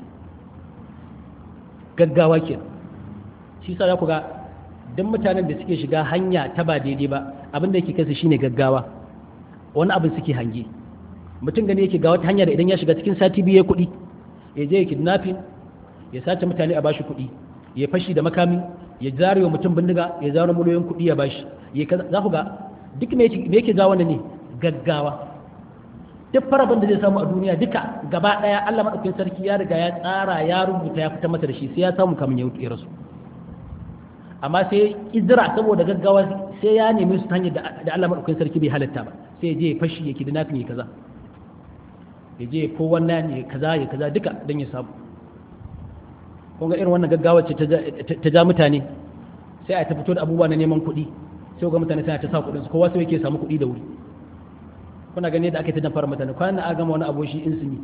gaggawa ke shi sa za ku ga duk mutanen da suke shiga hanya ta ba daidai ba abin da yake kansu shine gaggawa wani abin suke hange mutum gani yake ga wata hanya da idan ya shiga cikin sati biyu ya kuɗi ya je ya kidnapping ya sace mutane a bashi kuɗi ya fashi da makami ya zare wa mutum bindiga ya zaro miliyoyin kuɗi ya bashi ya kaza za ku ga duk me yake ga wannan ne gaggawa duk farabin da zai samu a duniya duka gaba ɗaya Allah madaukakin sarki ya riga ya tsara ya rubuta ya fitar masa da shi sai ya samu kamun ya ya rasu amma sai izira saboda gaggawa sai ya nemi su ta hanyar da Allah madaukakin sarki bai halatta ba sai ya je ya fashi ya kidnapping ya kaza ya je ko wannan ya kaza ya kaza duka don ya samu kun ga irin wannan gaggawa ce ta ja mutane sai a ta fito da abubuwa na neman kuɗi sai ga mutane suna ta sa kuɗin su kowa sai yake samu kuɗi da wuri kuna gani da ake ta fara mutane kwanan a gama wani abu shi insini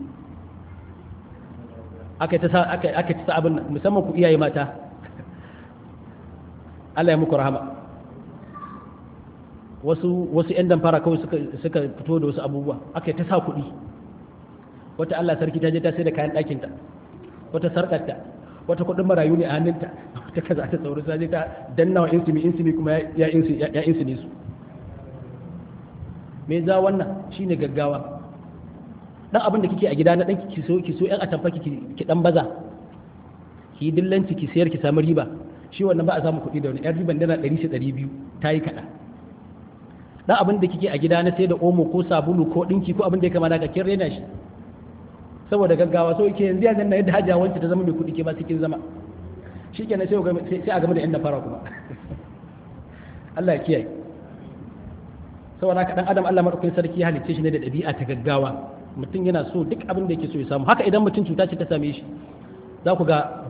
aka ta sa aka ta sa abin musamman ku iyaye mata Allah ya muku rahama wasu wasu yan damfara kawai suka suka fito da wasu abubuwa aka ta sa kuɗi wata Allah sarki ta je ta sai da kayan ɗakinta wata sarƙarta wata kuɗin marayu ne a hannunta wata kaza ta tsoro ta je ta danna wa insimi insimi kuma ya insini su me za wannan shine gaggawa dan abin da kike a gida na dan ki so ki so yan atamfa ki ki dan baza ki yi dillanci ki sayar ki samu riba shi wannan ba a samu kuɗi da wani yan riban dana 100 200 ta yi kaɗan dan abin da kike a gida na sai da omo ko sabulu ko ɗinki ko abin da ya kamata ka kin rena shi saboda gaggawa so yake yanzu yanzu na yadda hajja wancan ta zama mai kuɗi ke ba cikin zama shi kenan sai a game da yan fara kuma Allah ya kiyaye saboda haka dan adam Allah madaukakin sarki ya halicce shi ne da ɗabi'a ta gaggawa mutum yana so duk abin da yake so ya samu haka idan mutum cuta ce ta same shi za ku ga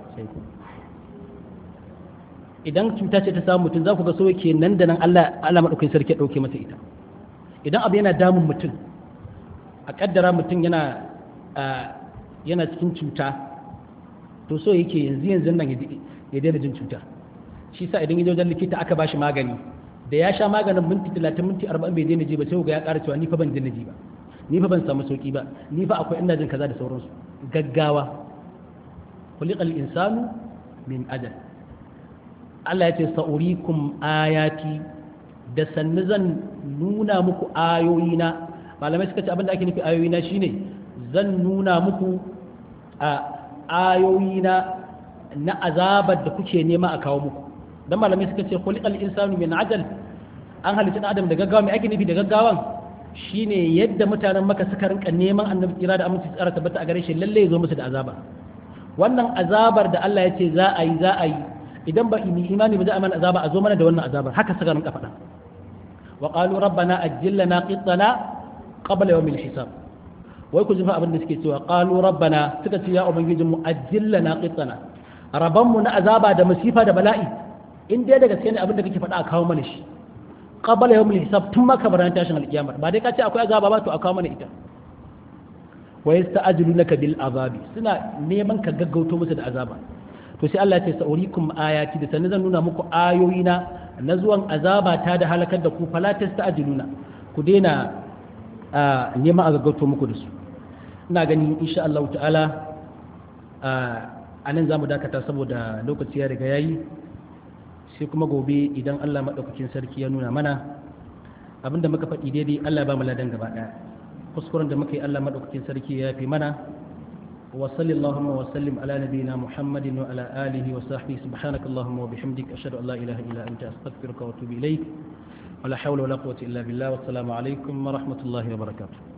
idan cuta ce ta samu mutum za ku ga so yake nan da nan Allah Allah madaukakin sarki ya dauke masa ita idan abu yana damun mutum a kaddara mutum yana yana cikin cuta to so yake yanzu yanzu nan ya daina jin cuta shi sa idan ya wajen likita aka bashi magani da ya sha maganin minti talatin minti arba'in bai daina ji ba sai ga ya ƙara cewa ni fa ban daina ji ba ni fa ban samu sauki ba ni fa akwai ina jin kaza da sauransu gaggawa khuliqal insanu min ajal Allah ya ce sa'urikum ayati da sannu zan nuna muku ayoyina malamai suka ce abinda ake nufi ayoyina shine zan nuna muku a ayoyina na azabar da kuke nema a kawo muku dan malamai suka ce khuliqal insanu min ajal an halitta adam da gaggawa mai ake nufi da gaggawan shine yadda mutanen maka suka rinka neman annabi kira da aminci tsara tabbata a gare shi lalle ya zo musu da azaba wannan azabar da Allah ya ce za a yi za a yi idan ba imani ba za a mana azaba a zo mana da wannan azabar haka suka rinka faɗa wa qalu rabbana ajjil lana qittana qabla yawmil hisab wai ku jifa abin da suke cewa qalu rabbana suka ce ya ubangijin mu ajjil lana qittana raban mu na azaba da masifa da bala'i in dai daga gaske ne abin da kake faɗa a kawo mana shi qabla yawmil hisab tun ma kabaran tashin alkiyama ba dai ka ce akwai azaba ba to a kawo mana ita wa yasta'jilunaka bil azabi suna neman ka gaggauto musu da azaba to sai Allah ya ce sa'urikum ayati da sanin zan nuna muku ayoyina na zuwan azaba ta da halakar da ku fala tasta'jiluna ku daina neman a gaggauto muku da su ina gani insha Allah ta'ala a nan zamu dakata saboda lokaci ya riga yayi sai kuma gobe idan Allah madaukakin sarki ya nuna mana abinda muka faɗi daidai Allah ya ba mu ladan gaba ɗaya kuskuren da muka yi Allah madaukakin sarki ya fi mana وصل اللهم وسلم على نبينا محمد وعلى آله وصحبه سبحانك اللهم وبحمدك أشهد أن لا إله إلا أنت أستغفرك وأتوب إليك ولا حول ولا قوة إلا بالله والسلام عليكم ورحمة الله وبركاته